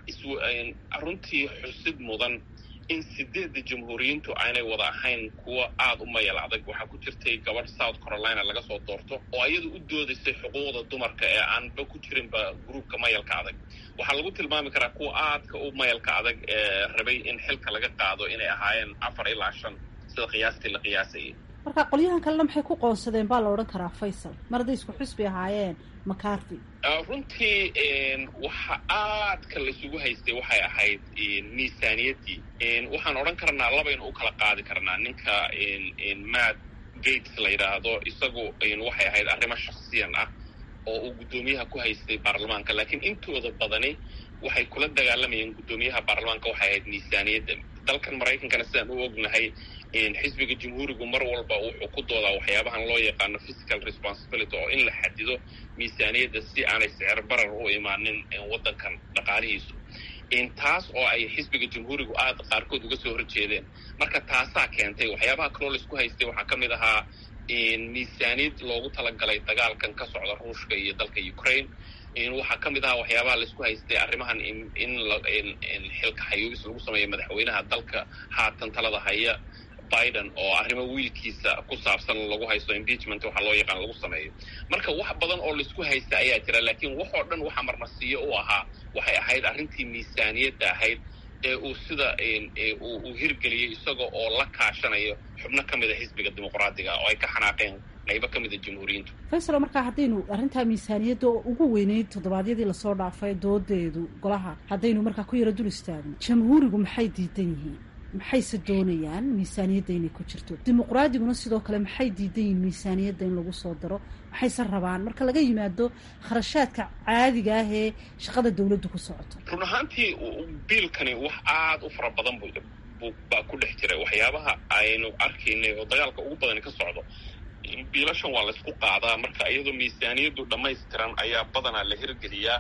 runtii xusid mudan in sideedda jamhuuriyiintu aanay wada ahayn kuwo aada u mayal adag waxaa ku jirtay gabadh south carolina laga soo doorto oo iyadu u doodaysay xuquuqda dumarka ee aanba ku jirinba gruubka mayalka adag waxaa lagu tilmaami karaa kuwa aadka u mayalka adag ee rabay in xilka laga qaado inay ahaayeen afar ilaa shan sida qiyaastii la qiyaasayay marka qolyahan kalena maxay ku qoonsadeen baa la odhan karaa faysal mar hadday isku xisbi ahaayeen macarthy runtii waxa aadka laisugu haystay waxay ahayd miisaaniyaddii waxaan odhan karnaa labaynu u kala qaadi karnaa ninka matt gates la yidhaahdo isagu waxay ahayd arrimo shaksiyan ah oo uu guddoomiyaha ku haystay baarlamaanka laakiin intooda badani waxay kula dagaalamayeen guddoomiyaha baarlamaanka waxay ahayd miisaaniyadda dalkan maraykankana sidaan u ognahay xisbiga jamhuurigu mar walba wuxuu ku doodaa waxyaabahan loo yaqaano physical responsibility oo in la xadido miisaaniyadda si aanay sicir barar u imaanin waddankan dhaqaalihiisu taas oo ay xisbiga jamhuurigu aada qaarkood uga soo horjeedeen marka taasaa keentay waxyaabaha kaloo laisku haystay waxaa ka mid ahaa miisaaniyad loogu talagalay dagaalkan ka socda ruushka iyo dalka ukraine waxaa ka mid ahaa waxyaabaha laisku haystay arrimahan in xilka xayuubis lagu sameeyo madaxweynaha dalka haatan talada haya biden oo arrimo wiilkiisa ku saabsan lagu haysto impeachment waxaa loo yaqaan lagu sameeyo marka wax badan oo laisku haysta ayaa jira laakiin waxoo dhan waxaa marmarsiiyo u ahaa waxay ahayd arrintii miisaaniyadda ahayd ee uu sida uu hirgeliyey isaga oo la kaashanayo xubno ka mida xisbiga dimuqraadiga oo ay ka xanaaqeen qaybo ka mida jamhuuriyiintu faysalo markaa haddaynu arrintaa miisaaniyadda oo ugu weyneyd toddobaadyadii lasoo dhaafay doodeedu golaha haddaynu markaa ku yaro dul istaagno jamhuurigu maxay diidan yihiin maxayse doonayaan miisaaniyadda inay ku jirto dimuqraadiguna sidoo kale maxay diidan yihiin miisaaniyadda in lagu soo daro maxayse rabaan marka laga yimaado kharashaadka caadiga ah ee shaqada dawladdu ku socoto run ahaantii biilkani wax aada u fara badan bu baa ku dhex jiray waxyaabaha aynu arkaynay oo dagaalka ugu badani ka socdo biilashan waa laysku qaadaa marka iyadoo miisaaniyaddu dhammaystiran ayaa badanaa la hirgeliyaa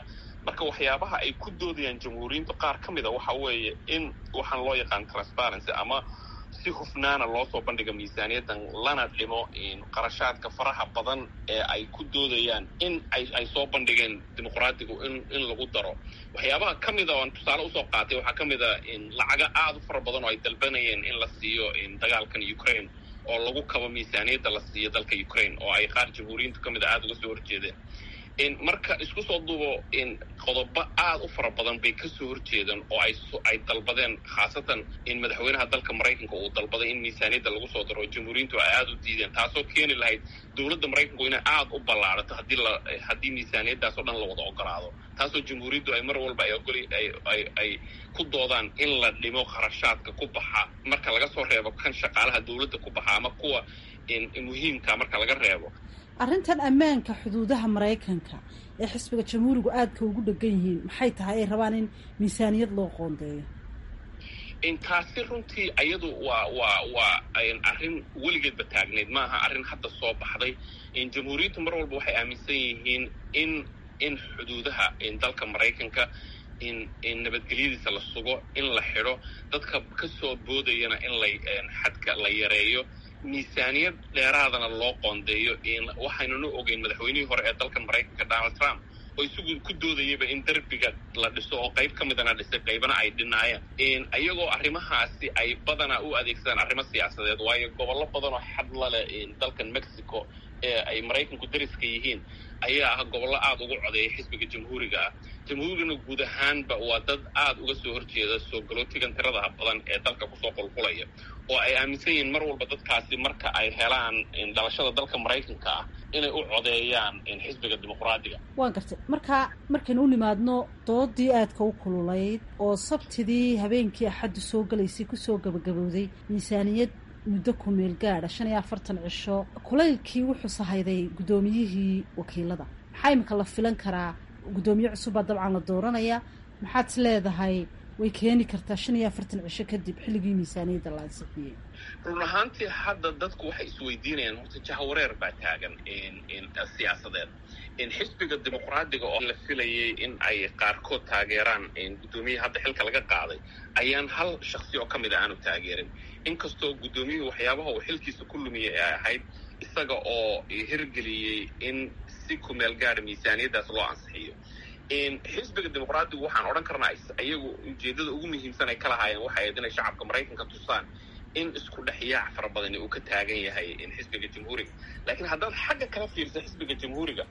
marka waxyaabaha ay ku doodayaan jamhuuriyiintu qaar ka mid a waxa weeye in waxaan loo yaqaan transparency ama si hufnaana loo soo bandhiga miisaaniyaddan lana dhimo qarashaadka faraha badan ee ay ku doodayaan in ay ay soo bandhigeen dimuqraadigu in in lagu daro waxyaabaha ka mida oan tusaale usoo qaatay waxaa ka mid a lacaga aada u fara badan oo ay dalbanayeen in la siiyo dagaalkan ukraine oo lagu kabo miisaaniyadda la siiyo dalka ukraine oo ay qaar jamhuuriyiintu ka mid a aada uga soo horjeedeen marka isku soo duubo qodobo aada u fara badan bay kasoo horjeedaan oo ay dalbadeen khaasatan in madaxweynaha dalka maraykanka uu dalbaday in miisaaniyadda lagu soo daro jamhuuriyiintu ay aada u diideen taasoo keeni lahayd dowladda maraykanku inay aada u ballaarato haddii la haddii miisaaniyaddaas oo dhan la wada ogolaado taasoo jamhuuriyaddu ay mar walba ay ogoli ay ay ku doodaan in la dhimo kharashaadka ku baxa marka laga soo reebo kan shaqaalaha dowladda ku baxa ama kuwa muhiimka marka laga reebo arrintan ammaanka xuduudaha maraykanka ee xisbiga jamhuurigu aadka ugu dhegan yihiin maxay tahay ay rabaan in miisaaniyad loo qoondeeyo taasi runtii ayadu waa waa waa arrin weligeedba taagneyd maaha arrin hadda soo baxday jamhuuriyaddu mar walba waxay aaminsan yihiin in in xuduudaha dalka maraykanka in in nabadgelyadiisa la sugo in la xidho dadka kasoo boodayana in la xadka la yareeyo miisaaniyad dheeraadana loo qoondeeyo waxaynuna ogeyn madaxweynihii hore ee dalka maraykanka donald trump oo isagu ku doodayaba in derbiga la dhiso oo qayb ka midana dhisay qaybana ay dhinaayeen iyagoo arrimahaasi ay badanaa u adeegsadaan arrimo siyaasadeed waayo gobollo badan oo xadla leh dalkan mexico ee ay maraykanku dariska yihiin ayaa ah gobollo aada ugu codeeya xisbiga jamhuuriga ah jamhuurigana guud ahaanba waa dad aada uga soo horjeeda soo galootigan tiradaha badan ee dalka kusoo qulqulaya oo ay aaminsan yihiin mar walba dadkaasi marka ay helaan dhalashada dalka maraykanka ah inay u codeeyaan xisbiga dimuqraadiga waan gartay marka markaynu u nimaadno doodii aadka u kululayd oo sabtidii habeenkii axaddu soo galaysay kusoo gabagabowday miisaaniyad muddo ku meel gaadha shan iyo afartan cisho kulaylkii wuxuu sahayday guddoomiyihii wakiilada maxaa imika la filan karaa guddoomiye cusubbaa dabcan la dooranaya maxaad is leedahay way keeni kartaa shan iyo afartan cisho kadib xilligii miisaaniyadda la ansixiyey run ahaantii hadda dadku waxay isweydiinayaan horta jahawareer baa taagan siyaasadeed xisbiga dimuqraadiga oo la filayay in ay qaarkood taageeraan guddoomiyaha hadda xilka laga qaaday ayaan hal shaksi oo ka mid a aanu taageerin inkastoo guddoomiyuhu waxyaabaha uu xilkiisa ku lumiyay ay ahayd isaga oo hirgeliyey in si kumeel gaara miisaaniyaddaas loo ansixiyo xisbiga dimuqraadigu waxaan odhan karnaa iyagu ujeeddada ugu muhiimsan ay ka lahaayeen waxay ahayd inay shacabka maraykanka tusaan in isku dhexyaac fara badani uu ka taagan yahay xisbiga jamhuuriga laakiin haddaad xagga kala fiirsa xisbiga jamhuuriga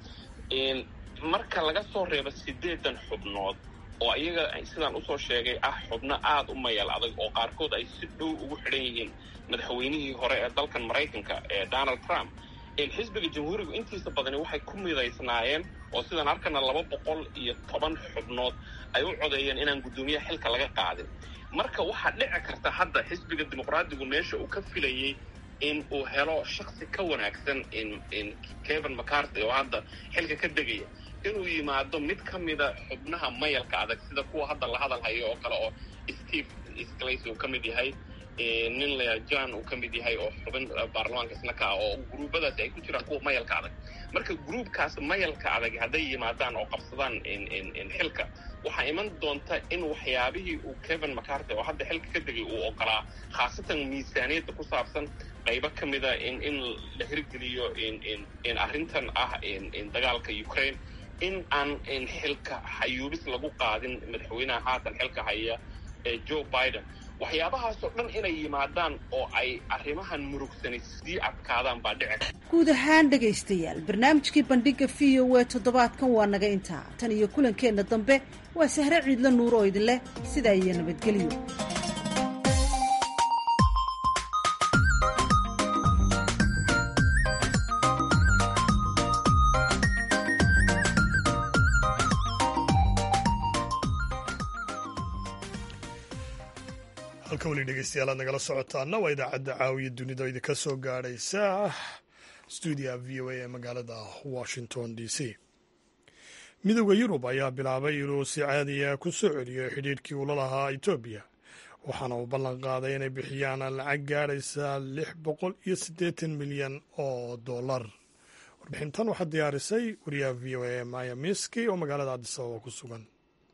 marka laga soo reebo siddeedan xubnood oo iyaga sidaan usoo sheegay ah xubno aada u mayal adag oo qaarkood ay si dhow ugu xidhan yihiin madaxweynihii hore ee dalkan maraykanka ee donald trump xisbiga jamhuurigu intiisa badani waxay ku midaysnaayeen oo sidaan arkana laba boqol iyo toban xubnood ay u codeeyeen inaan guddoomiyaha xilka laga qaadin marka waxaa dhici karta hadda xisbiga dimuqraadigu meesha uu ka filayey in uu helo shaksi ka wanaagsan kevin mccarthy oo hadda xilka ka degaya inuu yimaado mid ka mida xubnaha mayalka adag sida kuwa hadda la hadal hayo oo kale oo steve sclace uu ka mid yahay nin la john uu ka mid yahay oo xubin baarlamaanka isna ka ah oo gruubadaasi ay ku jiraan kuwa mayalka adag marka gruubkaas mayalka adag hadday yimaadaan oo qabsadaan xilka waxaa iman doonta in waxyaabihii uu kevin mccarthy oo hadda xilka ka degay uu ogolaa khaasatan miisaaniyadda ku saabsan qaybo ka mida in in la hirgeliyo in arrintan ah dagaalka ukraine in aan xilka xayuubis lagu qaadin madaxweynaha haatan xilka haya ee joe biden waxyaabahaasoo dhan inay yimaadaan oo ay arrimahan murugsani sii adkaadaan baa dhici guud ahaan dhegaystayaal barnaamijkii bandhiga v o e toddobaadkan waa naga intaa tan iyo kulankeenna dambe waa sahre ciidla nuur oo idin leh sidaa iyo nabadgelyo halka weli dhegeystayaal aad nagala socotaana waa idaacadda caawiya dunida oo idinka soo gaadhaysa stuudiya v o a ee magaalada washington d c midooda yurub ayaa bilaabay inuu si caadiya ku soo celiyo xidhiidhkii ula lahaa etoobiya waxaana uu ballan qaaday inay bixiyaan lacag gaadhaysa lix boqol iyo siddeetan milyan oo dollar warbixintan waxaa diyaarisay wariyaha v o a maya miski oo magaalada cadisababa ku sugan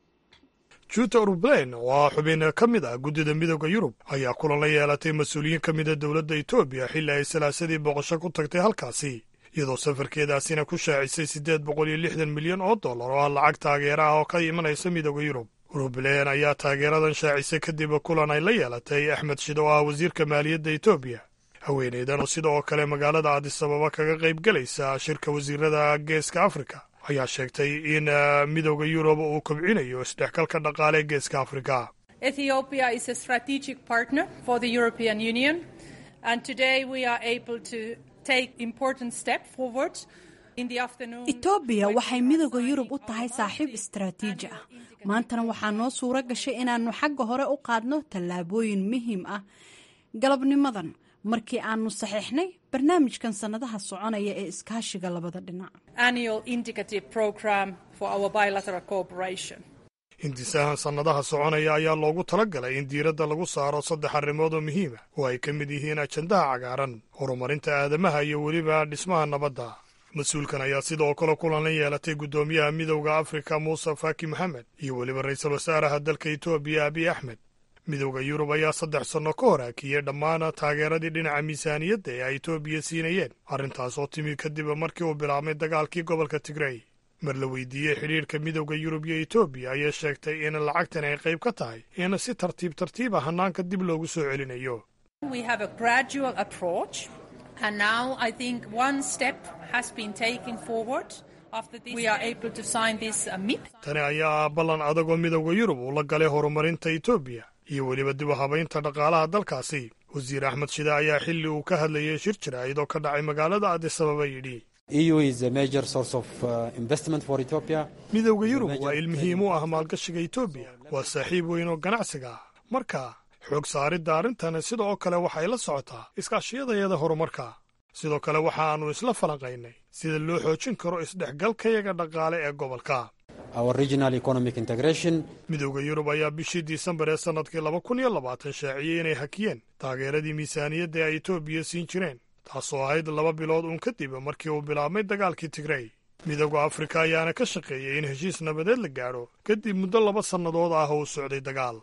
juuta urublen oo ah xubin ka mid ah guddida midooda yurub ayaa kulan la yeelatay mas-uuliyiin ka mida dowladda etoobiya xilli ay salaasadii booqasho ku tagtay halkaasi iyadoo safarkeedaasina ku shaacisay siddeed boqol iyo lixdan milyan oo dollar oo ah lacag taageera ah oo ka imanaysa midooda yurub urublen ayaa taageeradan shaacisay kadib kulan ay la yeelatay axmed shid oo ah wasiirka maaliyadda etoobiya haweeneydan oo sida oo kale magaalada adisababa kaga qayb gelaysa shirka wasiirada geeska afrika ayaa sheegtay in midooda yurub uu kobcinayo isdhexgalka dhaqaale ee geeska afrika Ethiopia is a strategic partner for the European Union, and today we are able to take important step forward. In the afternoon, etoobiya waxay midooda yurub u tahay saaxiib istaraatiiji ah maantana waxaa noo suuro gashay inaannu xagga hore u qaadno tallaabooyin muhiim ah galabnimadan markii aanu saxiixnay barnaamijkan sannadaha soconaya ee iskaashiga labada dhinac annual indicative program for our bilateral cooperation. hindisahan sannadaha soconaya ayaa loogu talagalay in diiradda lagu saaro saddex arrimood oo muhiima oo ay ka mid yihiin ajandaha cagaaran horumarinta aadamaha iyo weliba dhismaha nabadda mas-uulkan ayaa sidoo kale kulan la yeelatay guddoomiyaha midowda afrika muuse faki moxamed iyo weliba ra'iisul wasaaraha dalka etoobiya abiy axmed midowda yurub ayaa saddex sanno ka hor hakiyey dhammaan taageeradii dhinaca miisaaniyadda ee ay etoobiya siinayeen arrintaas oo timi kadib markii uu bilaabmay dagaalkii gobolka tigrey mar la weydiiyey xidhiirka midowda yurub iyo etoobiya ayay sheegtay in lacagtan ay qayb ka tahay in si tartiib tartiiba hannaanka dib loogu soo celinayo We have a gradual approach, and now I think one step has been taken forward. After this, we are able to sign this uh, MIP. tani ayaa ah ballan adag oo midowda yurub uu la galay horumarinta etoobiya iyo weliba dib u habaynta dhaqaalaha dalkaasi wasiir axmed shide ayaa xilli uu ka hadlayay shir jiraa'id oo ka dhacay magaalada adisababa yidhi EU is a major source of uh, investment for Ethiopia. midowda yurub waa il muhiim u ah maalgashiga etoobiya waa saaxiib weyn oo ganacsiga ah marka xoog saaridda arrintan sida oo kale waxay la socotaa iskaashiyadayada horumarka sidoo kale waxaannu isla falanqaynay sida loo xoojin karo isdhexgalkayaga dhaqaale ee gobolka Our regional economic integration midowda yurub ayaa bishii disembar ee sannadkii laba kun iyo labaatan shaaciyey inay hakiyeen taageeradii miisaaniyadda ay etoobiya siin jireen taasoo ahayd laba bilood uun kadib markii uu bilaabmay dagaalkii tigrey midowda afrika ayaana ka shaqeeyey in heshiis nabadeed la gaadho kadib muddo laba sannadood ah oo u socday dagaal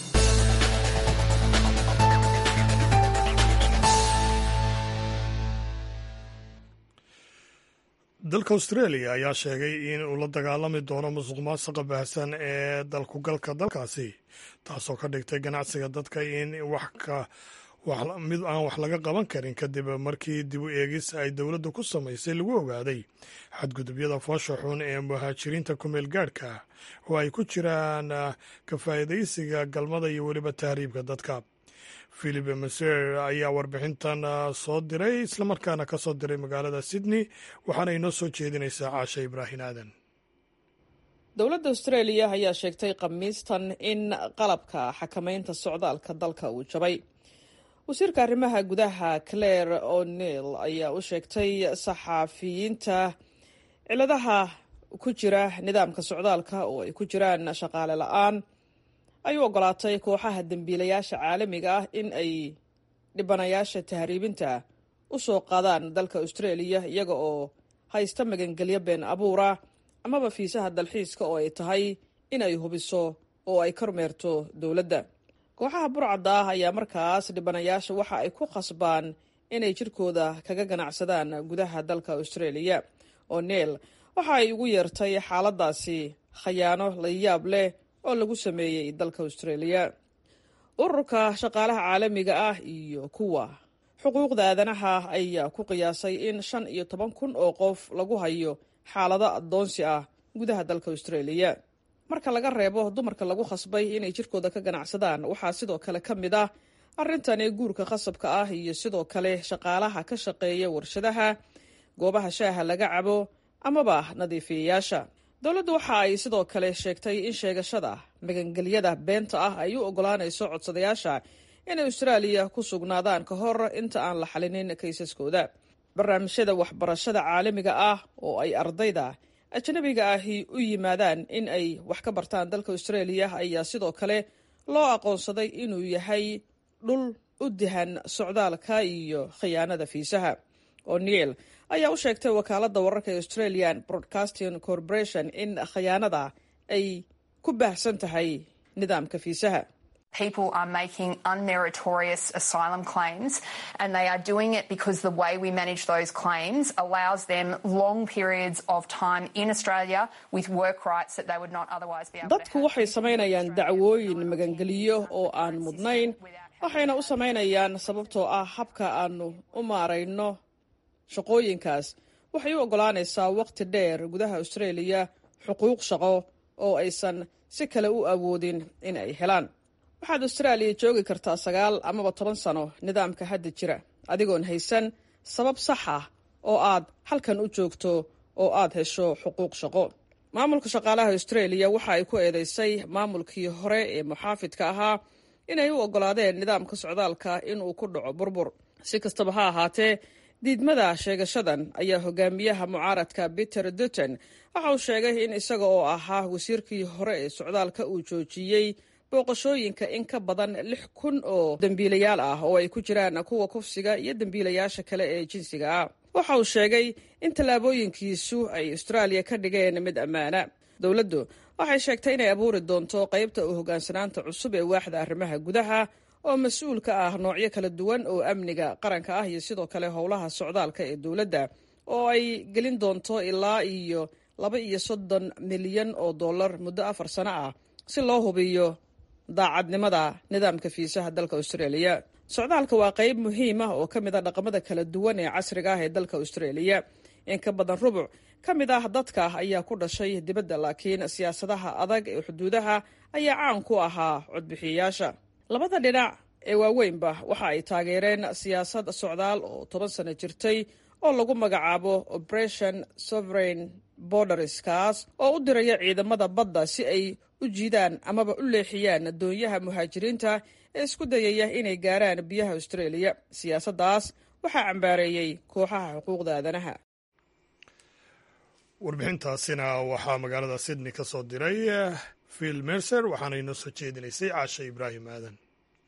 dalka australia ayaa sheegay in uu la dagaalami doono musuq maasuqa baahsan ee dalkugalka dalkaasi taasoo ka dhigtay ganacsiga dadka in wax ka mid aan wax laga qaban karin kadib markii dib u eegis ay dowladdu ku samaysay lagu ogaaday xadgudubyada foosha xun ee muhaajiriinta kumeel gaadhka ah oo ay ku jiraan ka faa'iidaysiga galmada iyo weliba tahriibka dadka philip maser ayaa warbixintan soo diray islamarkaana ka soo diray magaalada sydney waxaana inoo soo jeedinaysaa caasha ibraahin aadan dowladda australia ayaa sheegtay khamiistan in qalabka xakamaynta socdaalka dalka uu jabay wasiirka arrimaha gudaha claire o'neil ayaa u sheegtay saxaafiyiinta ciladaha ku jira nidaamka socdaalka oo ay ku jiraan shaqaale la-aan ay u ogolaatay kooxaha dembiilayaasha caalamiga ah in ay dhibanayaasha tahriibinta u soo qaadaan dalka australia iyaga oo haysta magangelyo been abuura amaba fiisaha dalxiiska oo ay tahay in ay hubiso oo ay kormeerto dowladda kooxaha burcadda ah ayaa markaas dhibanayaasha waxa ay ku khasbaan inay jirkooda kaga ganacsadaan gudaha dalka australia o'neil waxa ay ugu yeertay xaaladaasi khayaano la yaab leh oo lagu sameeyey dalka australia ururka shaqaalaha caalamiga ah iyo kuwa xuquuqda aadanaha ayaa ku qiyaasay in shan iyo toban kun oo qof lagu hayo xaalado addoonsi ah gudaha dalka australia marka laga reebo dumarka lagu khasbay inay jirkooda ka ganacsadaan waxaa sidoo kale ka mid ah arrintani guurka khasabka ah iyo sidoo kale shaqaalaha ka shaqeeya warshadaha goobaha shaaha laga cabo amaba nadiifiyayaasha dowladdu waxa ay sidoo kale sheegtay in sheegashada magangelyada beenta ah ay u ogolaanayso codsadayaasha inay austraaliya ku sugnaadaan ka hor inta aan la xalinin kaysaskooda barnaamijyada waxbarashada caalamiga ah oo ay ardayda ajnabiga ahi u yimaadaan in ay wax ka bartaan dalka australia ayaa sidoo kale loo aqoonsaday inuu yahay dhul u dihan socdaalka iyo khiyaanada fiisaha o'neil ayaa u sheegtay wakaaladda wararka ee australian broadcasting corporation in khayaanada ay ku baahsan tahay nidaamka fiisaha People are making unmeritorious asylum claims, and they are doing it because the way we manage those claims allows them long periods of time in Australia with work rights that they would not otherwise be able to dadku waxay samaynayaan dacwooyin magangeliyo oo aan mudnayn waxayna u samaynayaan sababtoo ah habka aanu u maarayno shaqooyinkaas waxay u oggolaanaysaa waqti dheer gudaha australia xuquuq shaqo oo aysan si kale u awoodin in ay helaan waxaad austraaliya joogi kartaa sagaal amaba toban sano nidaamka hadda jira adigoon haysan sabab sax ah oo aad halkan u joogto oo aad hesho xuquuq shaqo maamulka shaqaalaha australia waxa ay ku eedeysay maamulkii hore ee muxaafidka ahaa inay u oggolaadeen nidaamka socdaalka inuu ku dhaco burbur si kastaba ha ahaatee diidmada sheegashadan ayaa hogaamiyaha mucaaradka peter dutton waxa uu sheegay in isaga oo ahaa wasiirkii hore ee socdaalka uu joojiyey booqashooyinka in ka badan lix kun oo dembiilayaal ah oo ay ku jiraan kuwa kufsiga iyo dembiilayaasha kale ee jinsiga ah waxa uu sheegay in tallaabooyinkiisu ay austraaliya ka dhigeen mid ammaana dowladdu waxay sheegtay inay abuuri doonto qaybta u hogaansanaanta cusub ee waaxda arrimaha gudaha oo mas-uul ka ah noocyo kala duwan oo amniga qaranka ah iyo sidoo kale howlaha socdaalka ee dowladda oo ay gelin doonto ilaa iyo laba iyo soddon milyan oo dollar muddo afar sano ah si loo hubiyo daacadnimada nidaamka fiisaha dalka australia socdaalka waa qayb muhiim ah oo ka mid a dhaqamada kala duwan ee casriga ah ee dalka australia in ka badan rubuc ka mid ah dadka ayaa ku dhashay dibadda laakiin siyaasadaha adag ee xuduudaha ayaa caan ku ahaa codbixiyayaasha labada dhinac ee waaweynba waxa ay taageereen siyaasad socdaal oo toban sano jirtay oo lagu magacaabo operation sovereign borders kaas oo u diraya ciidamada badda si ay u jiidaan amaba u leexiyaan doonyaha muhaajiriinta ee isku dayaya inay gaaraan biyaha australia siyaasaddaas waxaa cambaareeyey kooxaha xuquuqda aadanaha warbixintaasina waxaa magaalada sydney ka soo diray phil mercer waxaana inoo soo jeedinaysay caasha ibraahim aadan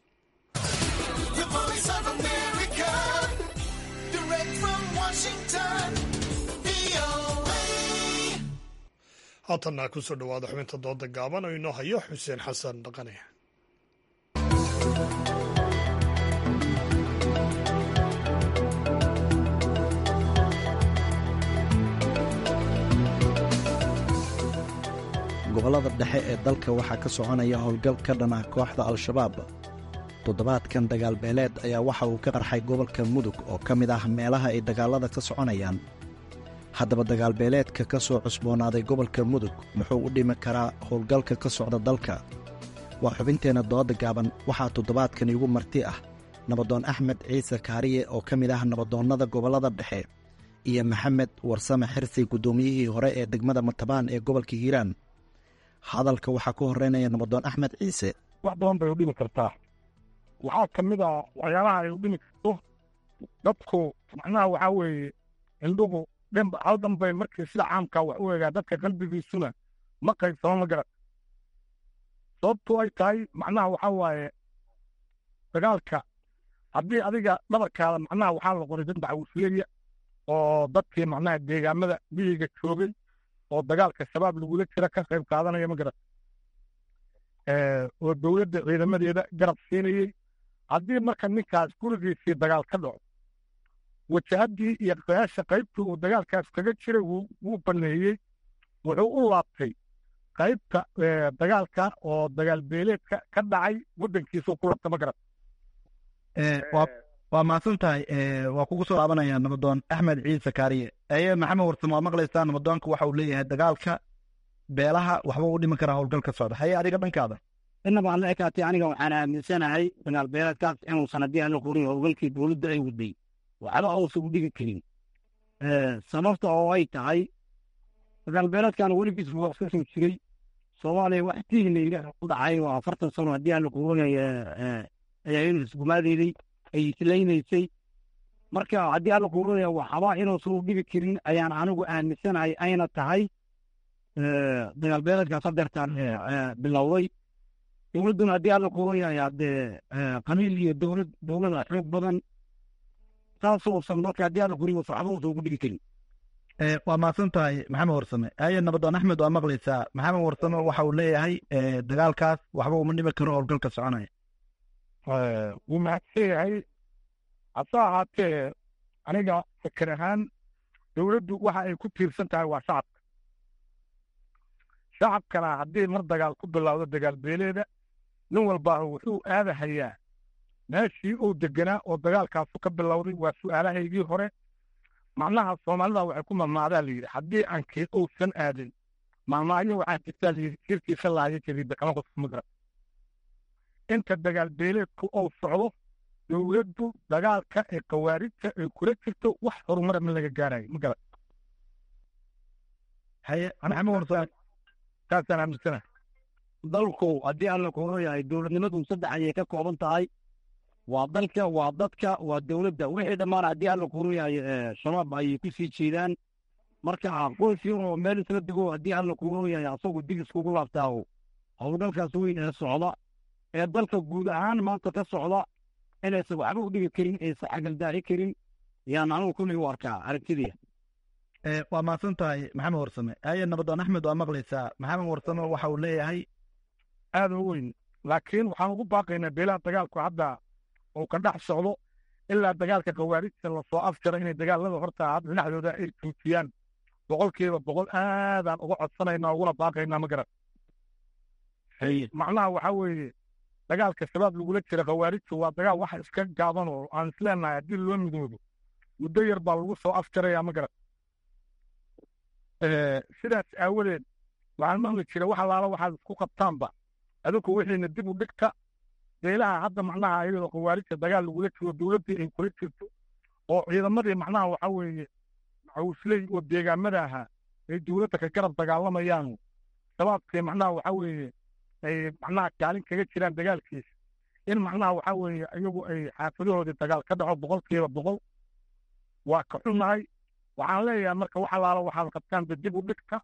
haatanna ku soo dhowaada xubinta dooda gaaban oo inoo hayo xuseen xasan dhaqane gobollada dhexe ee dalka waxaa ka soconaya howlgal ka dhan ah kooxda al-shabaab toddobaadkan dagaalbeeleed ayaa waxa uu ka qarxay gobolka mudug oo ka mid ah meelaha ay dagaallada ka soconayaan haddaba dagaalbeeleedka ka soo cusboonaaday gobolka mudug muxuu u dhimi karaa howlgalka ka socda dalka waa xubinteenna dooda gaaban waxaa toddobaadkan iigu marti ah nabadoon axmed ciise kaariye oo ka mid ah nabadoonnada gobollada dhexe iyo maxamed warsame xirsi guddoomiyihii hore ee degmada matabaan ee gobolka hiiraan hadalka waxaa ku horreynaya nabadoon axmed ciise wax badan bay u dhimi kartaa waxaa ka mid a waxyaabaha ay u dhimi karto dadku macnaha waxaa weeye indhuhu dhanba hal dhanbay markii sida caamkaa wax u egaa dadka qalbigiisuna ma qaybsamo ma garan sababtu ay tahay macnaha waxaa waaye dagaalka haddii adiga dhabarkaada macnaha waxaa la qoray dad dacwufiyeya oo dadkii macnaha deegaamada miyiga joogay oo dagaalka shabaab lagula jira ka qayb qaadanaya ma garan oo dowladda ciidamadeeda garab siinayey haddii marka ninkaas gurigiisii dagaal ka dhaco wajahaddii iyo qayaasha qaybtii uu dagaalkaas kaga jiray wuu baneeyey wuxuu u laabtay qaybta dagaalka oo dagaal beeleedka ka dhacay waddankiisuu ku labta ma garan waa mahadsan tahay waa kugu soo laabanaya nabadoon axmed ciise kaariye aye maxamed warsamo waa maqlaysaa nabadoonka waxa uu leeyahay dagaalka beelaha waxba u dhimi karaa howlgalka socda haye adiga dhankaada inaba aan la ekaatay aniga waxaan aaminsanahay dagaal beeleedkaas inuusan haddii aan la qorin howlgalkii dowladda ay waday waxba uusan u dhigi karin sababta oo ay tahay dagaal beeleedkan weligiis waa ka soo jiray soomaaliya wax tiihna ilaah ku dhacay oo afartan sano haddii aan la qorinaya ayaa inuu isgumaadeeday ay islaynaysay marka haddii aan la qorinaya waxba inuusan u dhigi karin ayaan anigu aaminsanahay ayna tahay dagaal beeleedkaas hadeertaan bilowday dowladduna haddii aan la qorinaya dee qamiil iyo dowlad dowlada xoog badan saasuusan marka haddii alla kuriyo waxba uusan ugu dhigi karin waa mahadsan tahay maxamed warsame haye nabadoon axmed waa maqlaysaa maxamed warsame waxa uu leeyahay dagaalkaas waxba uma dhimi karo howlgalka soconaya wuu mahadsan yahay hase ahaatee aniga fikir ahaan dowladdu waxa ay ku tiirsan tahay waa shacabka shacabkana haddii mar dagaal ku bilowdo dagaal beeleeda nin walbaa wuxuu aadahayaa meeshii uu deganaa oo dagaalkaasu ka bilowday waa su'aalahaygii hore macnaha soomaalida waxay ku mamaadaa la yidhi haddii aankii uusan aadin maalmaayo waxaa jirtaa la yidhi jirkiisa laaya jariida kama qofkuma garan inta dagaal beeleedku uu socdo dowladdu dagaalka ee khawaarijta ay kula jirto wax horumara ma laga gaarayo ma garan haye maxamed warsame saasaan aaminsanahay dalku haddii alla kuuro yahay dowladnimadu saddex ayay ka kooban tahay waa dalka waa dadka waa dowladda wixii dhammaan haddii alla kuuro yahay shabaab ayay ku sii jeedaan marka qoys yaroo meel isla dego haddii alla kuuro yahay asagu dig iskugu laabtaaho howlgalkaas weyn ee socda ee dalka guud ahaan maanta ka socda inaysan waxba u dhigi karin aysan xagaldaahi karin yaan anigu kulley u arkaa aragtidiya waa mahadsan tahay maxamed warsame haye nabadoon axmed waa maqlaysaa maxamed warsame waxa uu leeyahay aad u weyn laakiin waxaan ugu baaqaynaa beelaha dagaalku hadda uu ka dhex socdo ilaa dagaalka khawaarijta lasoo afjaro inay dagaalada horta hadda dhinaxdooda ay joojiyaan boqolkiiba boqol aadaan uga codsanaynaa uguna baaqaynaa ma garan macnaha waxaa weeye dagaalka shabaab lagula jira khawaarijtu waa dagaal waxa iska gaaban oo aan isleenahay haddii loo midoobo muddo yar baa lagu soo afjarayaa ma garan sidaas aawadeed waxaan maqli jira wax allaala waxaad isku qabtaanba adinku wixiina dib u dhigta beelaha hadda macnaha iyadoo khawaarijta dagaal lagula jiro dowladdii ay kula jirto oo ciidamadii macnaha waxaa weeye maxawusley oo deegaamada ahaa ay dowladda ka garab dagaalamayaan shabaabkii macnaha waxaa weeye ay macnaha kaalin kaga jiraan dagaalkiisa in macnaha waxaa weeye iyagu ay xaafadahoodii dagaal ka dhaco boqolkiiba boqol waa ka xunnahay waxaan leeyahay marka wax allaala waxaad qabtaanba dib u dhigta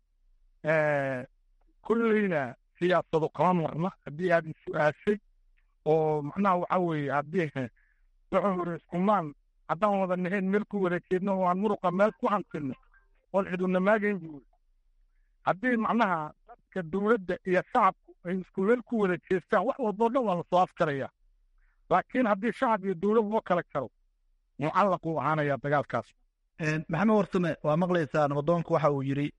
kulleyna siyaasado kama marna haddii aad is-su-aashay oo macnaha waxaa weeye haddii wuxuu hore iskumaan haddaan wada nahayn meel ku wada jeedno oo aan muruqa meel ku hantinno oon ciduna maagayn buuri haddii macnaha dadka dowladda iyo shacabku ay isku meel ku wada jeestaan wax walboo dhan waa lasoo afjaraya laakiin haddii shacab iyo dowlad loo kala jaro mucallaq uu ahaanayaa dagaalkaas maxamed warsame waa maqlaysaa nabadoonku waxa uu yidhi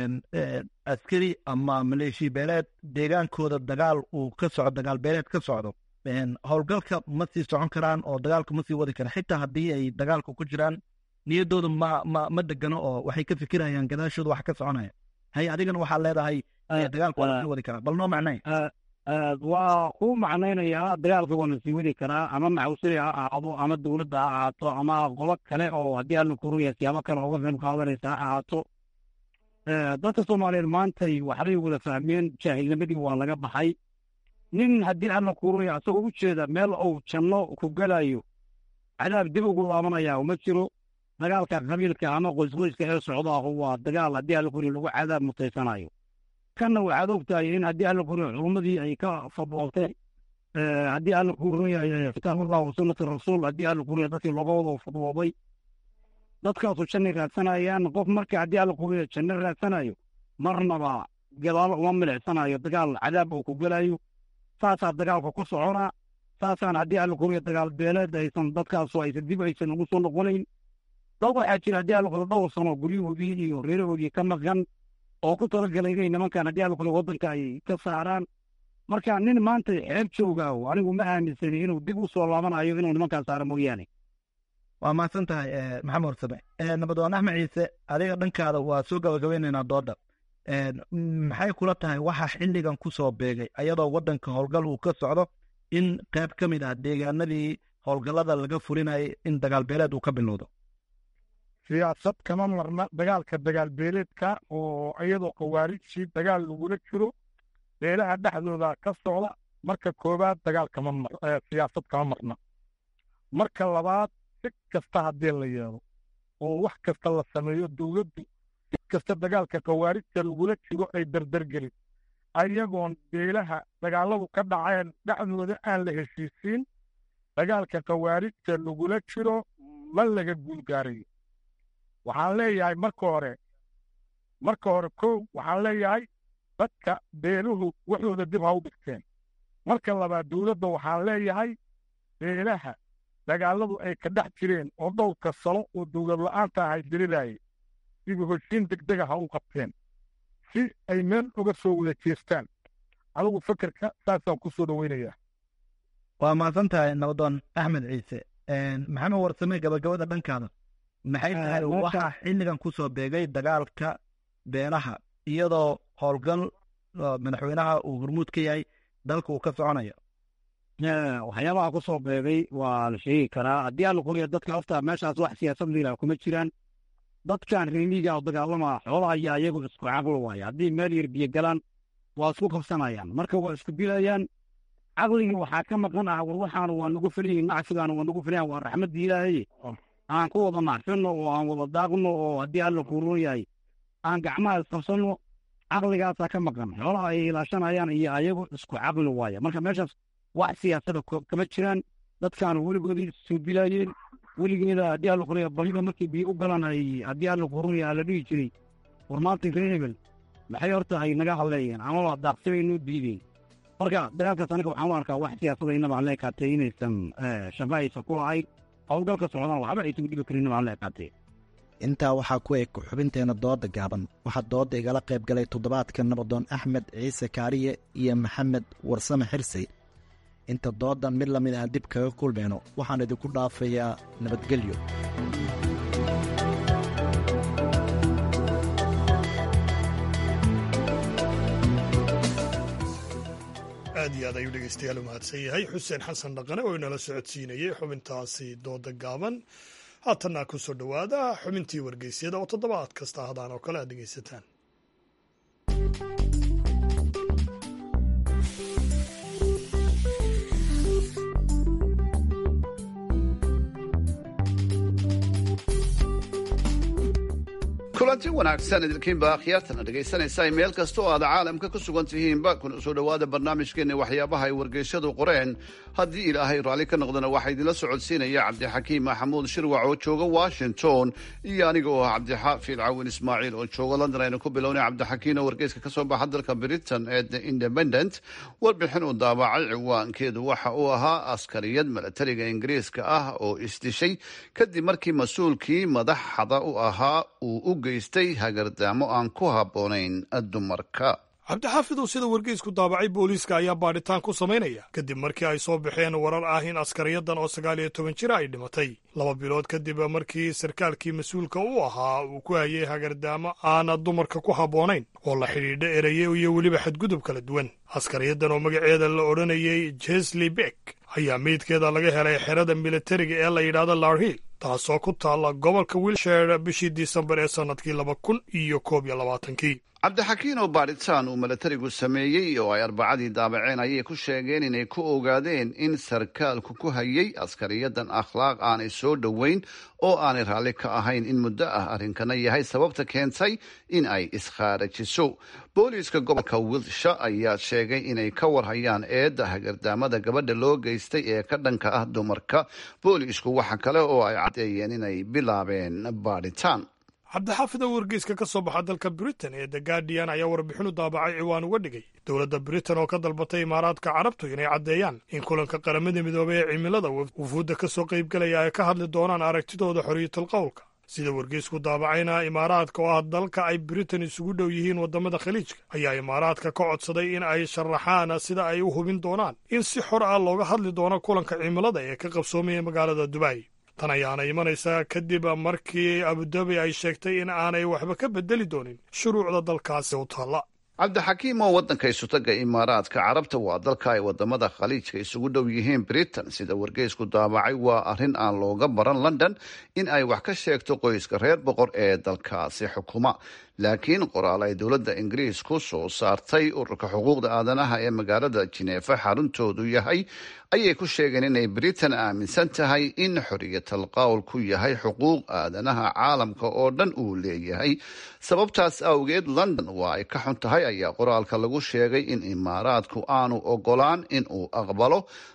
askari ama maleeshi beeleed deegaankooda dagaal uu ka socdo dagaal beeleed ka socdo howlgalka ma sii socon karaan oo dagaalka ma sii wadi karaan xitaa haddii ay dagaalka ku jiraan niyaddooda ma ma ma degano oo waxay ka fikirayaan gadaashooda wax ka soconaya hay adigana waxaad leedahay dagaalka waa lasii wadi karaa bal noo macnay waa ku macnaynayaa dagaalka waa lasii wadi karaa ama maxawsili ha ahaado ama dowladda ha ahaato ama qobo kale oo haddii alla kuruya siyaabo kale uga qayb qaadanaysa ha ahaato dadka soomaaliyeed maantay waxbay wada fahmeen jaahilnimadii waa laga baxay nin haddii alla kuruya asagoo u jeeda meel uu janno ku gelayo cadaab dib ugu laabanaya uma jiro dagaalka qabiilka ama qoysqoyska ee socdaahu waa dagaal haddii alla kuriya lagu cadaab mutaysanayo kanna waxaad ogtahay in haddii alla kuriya culummadii ay ka fadwoobteen haddii alla kuriya kitaabullah wa sunnati rasuul haddii alla kuriya dadkii looga wada fadwoobay dadkaasu janna raadsanayaan qof marka haddii alla kuriya janno raadsanayo marnaba gadaalo uma milicsanayo dagaal cadaab uu ku gelayo saasaa dagaalka ku soconaa saasaan haddii alla kuriya dagaal beeleed aysan dadkaasu aysan dib aysan ugu soo noqonayn dad waxaa jira haddii alla kuriya dhowr sano guryahoodii iyo reerahoodii ka maqan oo ku talagalay inay nimankan haddii alla kuriya waddanka ay ka saaraan marka nin maanta xeeb joogaaho anigu ma aaminsani inuu dib u soo laabanayo inuu nimankaan saaro mooyaane waa mahadsan tahay maxamed warsame nabadoon axmed ciise adiga dhankaada waa soo gabagabeynaynaa dooda maxay kula tahay waxa xilligan ku soo beegay ayadoo waddanka howlgal uu ka socdo in qayb ka mid ah deegaanadii howlgallada laga fulinayay in dagaal beeleed uu ka bilowdo siyaasad kama marna dagaalka dagaal beeleedka oo iyadoo khawaarijtii dagaal lagula jiro beelaha dhexdooda ka socda marka koowaad dagaal kama mar siyaasad kama marna marka labaad si kasta haddii la yeelo oo wax kasta la sameeyo dowladdu si kasta dagaalka khawaarijta lagula jiro ay dardargelin ayagoon beelaha dagaalladu ka dhaceen dhexdooda aan la heshiisiin dagaalka khawaarijta lagula jiro ma laga guulgaarayo waxaan leeyahay marka hore marka hore kow waxaan leeyahay dadka beeluhu waxooda dib ha u dhigteen marka labaad dowladda waxaan leeyahay beelaha dagaalladu ay ka dhex jireen oo dhowrka salo oo dowlad la'aanta ahay dirilaayay sidii hoshiin degdega ha u qabteen si ay meel uga soo wada jeestaan adigu fekerka saasaan ku soo dhoweynayaa waa mahadsan tahay nabadoon axmed ciise maxamed warsame gabagabada dhankaada maxay tahay waxaa xilligan ku soo beegay dagaalka beelaha iyadoo howlgal madaxweynaha uu hormuud ka yahay dalka uu ka soconaya waxyaabaha ku soo beegay waa la sheegi karaa haddii aan la qoriyo dadka horta meeshaas wax siyaasad liilah kuma jiraan dadkan reemiga oo dagaalama xoolaha iyo ayagu isku caqli waaya haddii meel yar biyo galaan waa isku qabsanayaan marka waa isku dilayaan caqligii waxaa ka maqan ah war waxaanu waa nagu filayin nacsigaanu waa nagu filayan waa raxmaddii ilaahay aan ku wada nacfino oo aan wada daaqno oo haddii alla kuuron yahay aan gacmaha isqabsanno caqligaasaa ka maqan xoolaha ay ilaashanayaan iyo ayagu isku caqli waaya marka meeshaas wax siyaasada kama jiraan dadkaanu weligoodii soo dilaayeen weligeeda haddii alla qoriya balida markii biyo u galan ay haddii alla kuuron yahay la dhihi jiray war maanta reer hebel maxay horta ay naga hadleeyeen amaba daaqsibay noo diideen marka dagaalkaas aniga waxaan u arkaa wax siyaasada inaba aan la ekaatay inaysan shaqo aysan ku lahayn howlgalka socdaan waxba aysan dhibi karin inaba aan la ekaatay intaa waxaa ku eg xubinteena dooda gaaban waxaa dooda igala qayb galay toddobaadka nabadoon axmed ciise kaariye iyo maxamed warsame xirsi inta doodan mid lamid ah dib kaga kulmayno waxaan idinku dhaafayaa nabadgelyo aad iyo aad ayuu dhegeystayaal u mahadsan yahay xuseen xasan dhaqane oo inala socodsiinayay xubintaasi dooda gaaban haatanna ku soo dhowaada xubintii wargeysyada oo toddobaad kasta hadaan oo kale aad dhegeysataan kulanti wanaagsan idinkiinba akhyaartana dhegaysanaysaa meel kasta oo aad caalamka ku sugan tihiinba kuna soo dhowaada barnaamijkeenna waxyaabaha ay wargeysyadu qoreen haddii ilaahay raalli ka noqdana waxaa idinla socodsiinaya cabdixakiim maxamuud shirwac oo jooga washington iyo aniga oo ah cabdixaafid cawin ismaaciil oo jooga london aynu ku bilownay cabdixakiin oo wargeyska ka soo baxa dalka britain ee the independent warbixin uu daabacay ciwaankeedu waxa uu ahaa askariyad milatariga ingiriiska ah oo isdishay kadib markii mas-uulkii madaxda u ahaa uu u geystay hagardaamo aan ku habboonayn dumarka cabdixaafidow sida wargeysku daabacay booliiska ayaa baadhitaan ku samaynaya kadib markii ay soo baxeen warar ah in askariyadan oo sagaal iyo toban jira ay dhimatay laba bilood kadib markii sarkaalkii mas-uulka u ahaa uu ku hayay hagardaamo aana dumarka ku habboonayn oo la xidhiidha ereye iyo weliba xadgudub kala duwan askariyadan oo magaceeda la odhanayay jesli beck ayaa meydkeeda laga helay xerada militariga ee la yidhaahdo larhill taasoo ku taalla gobolka wilshire bishii disembar ee sannadkii laba kun iyo koob iyo labaatankii cabdixakiin oo baadhitaan uu milatarigu sameeyey oo ay arbacadii daabaceen ayay ku sheegeen inay ku ogaadeen in sarkaalku ku hayay askariyadan akhlaaq aanay soo dhoweyn oo aanay raalli ka ahayn in muddo ah arrinkana yahay sababta keentay in ay iskhaarajiso booliiska gobolka wilsha ayaa sheegay inay ka warhayaan eedda hagardaamada gabadha loo geystay ee ka dhanka ah dumarka booliisku waxa kale oo ay caddeeyeen inay bilaabeen baadhitaan cabdixaafid oo wargeyska ka soo baxa dalka britain ee the guardian ayaa warbixin u daabacay ciwaan uga dhigay dowladda britain oo ka dalbatay imaaraadka carabtu inay caddeeyaan in kulanka qaramada midoobay ee cimilada wufuudda ka soo qaybgelaya ay ka hadli doonaan aragtidooda xorriyatul qowlka sida wargeysku daabacayna imaaraadka oo ah dalka ay britain isugu dhow yihiin waddamada khaliijka ayaa imaaraadka ka codsaday in ay sharaxaan sida ay u hubin doonaan in si xor ah looga hadli doono kulanka cimilada ee ka qabsoomaya magaalada dubai tan ayaana imanaysaa kadib markii abudabi ay sheegtay in aanay waxba ka bedeli doonin shuruucda dalkaasi u taalla cabdixakiim oo waddanka isutaga imaaraadka carabta waa dalka ay wadamada khaliijka isugu dhow yihiin britain sida wargeysku daabacay waa arrin aan looga baran london in ay wax ka sheegto qoyska reer boqor ee dalkaasi xukuma laakiin qoraal ay dowladda ingiriisku soo saartay ururka xuquuqda aadanaha ee magaalada jineefa xaruntoodu yahay ayay ku sheegeen inay britain aaminsan tahay in xoriyatal qowlku yahay xuquuq aadanaha caalamka oo dhan uu leeyahay sababtaas awgeed london waa ay ka xun tahay ayaa qoraalka lagu sheegay in imaaraadku aanu ogolaan in uu aqbalo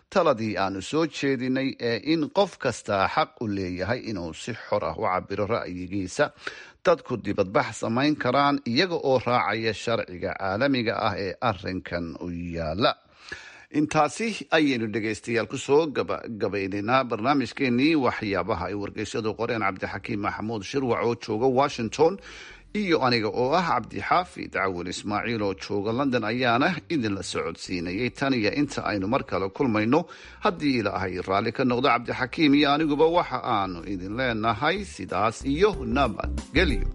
taladii aanu soo jeedinay ee in qof kastaa xaq u leeyahay inuu si xor ah u cabiro ra'yigiisa dadku dibadbax samayn karaan iyaga oo raacaya sharciga caalamiga ah ee arinkan u yaala intaasi ayaynu dhegaystayaal kusoo gabagabaynaynaa barnaamijkeenii waxyaabaha ay wargeysyadu qoreen cabdixakiim maxamuud shirwac oo jooga washington iyo aniga oo ah cabdixaafid cawil ismaaciil oo jooga london ayaana idinla socodsiinayay tan iyo inta aynu mar kale kulmayno haddii ilaahay raalli ka noqdo cabdixakiim iyo aniguba waxa aanu idin leenahay sidaas iyo nabadgelyo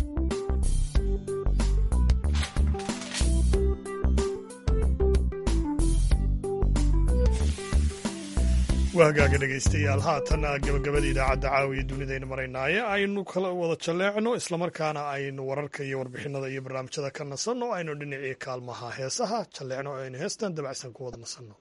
waa hagaaga dhegaystayaal haatan gabagabada idaacadda caawiya dunidayna maraynaaye aynu kala wada jalleecno islamarkaana aynu wararka iyo warbixinada iyo barnaamijyada ka nasanno aynu dhinacii kaalmaha heesaha jalleecno o aynu heestan dabacsan ku wada nasanno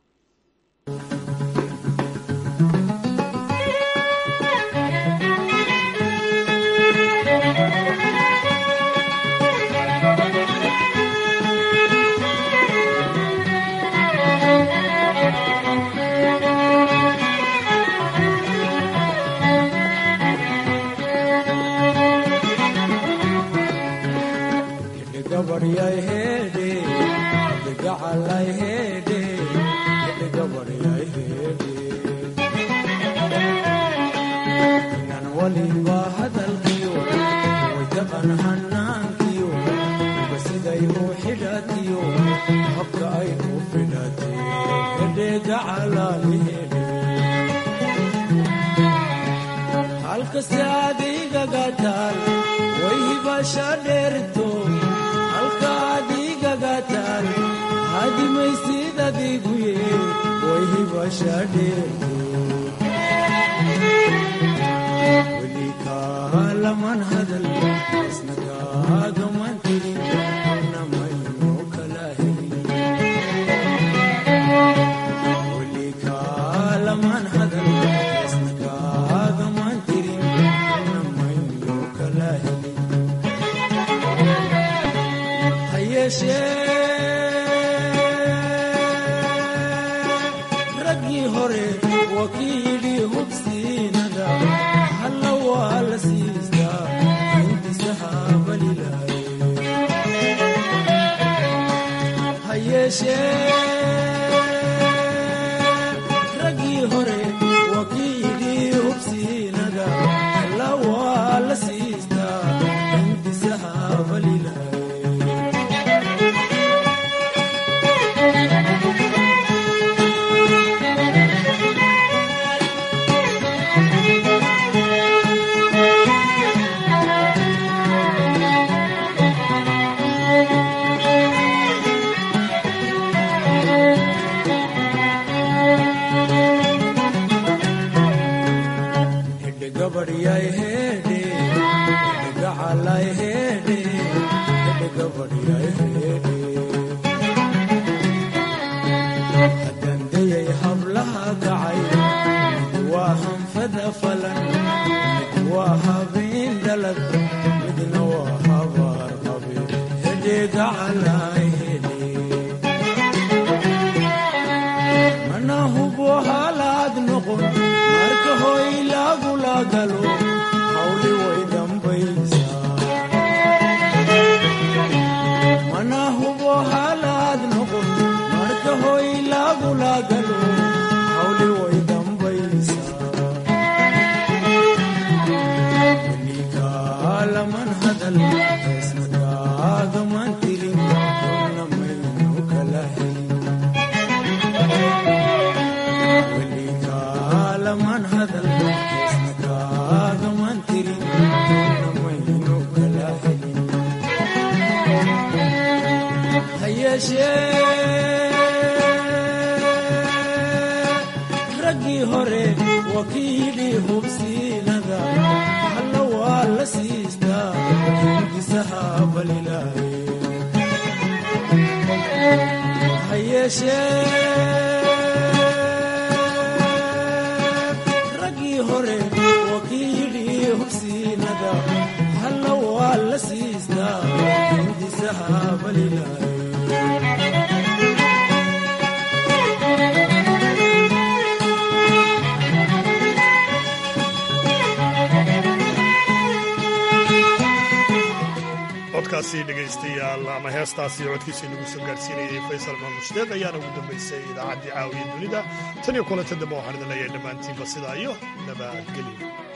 codkaasi dhegaystayaal ama heestaasi codkiisa inagu soo gaarsiinayay faysal maamushdeed ayaana ugu dambaysay idaacaddii caawiya dunida tan iyo kulanta dambe waxaan idin leeyahay dhammaantiinba sidaa iyo nabadgelyo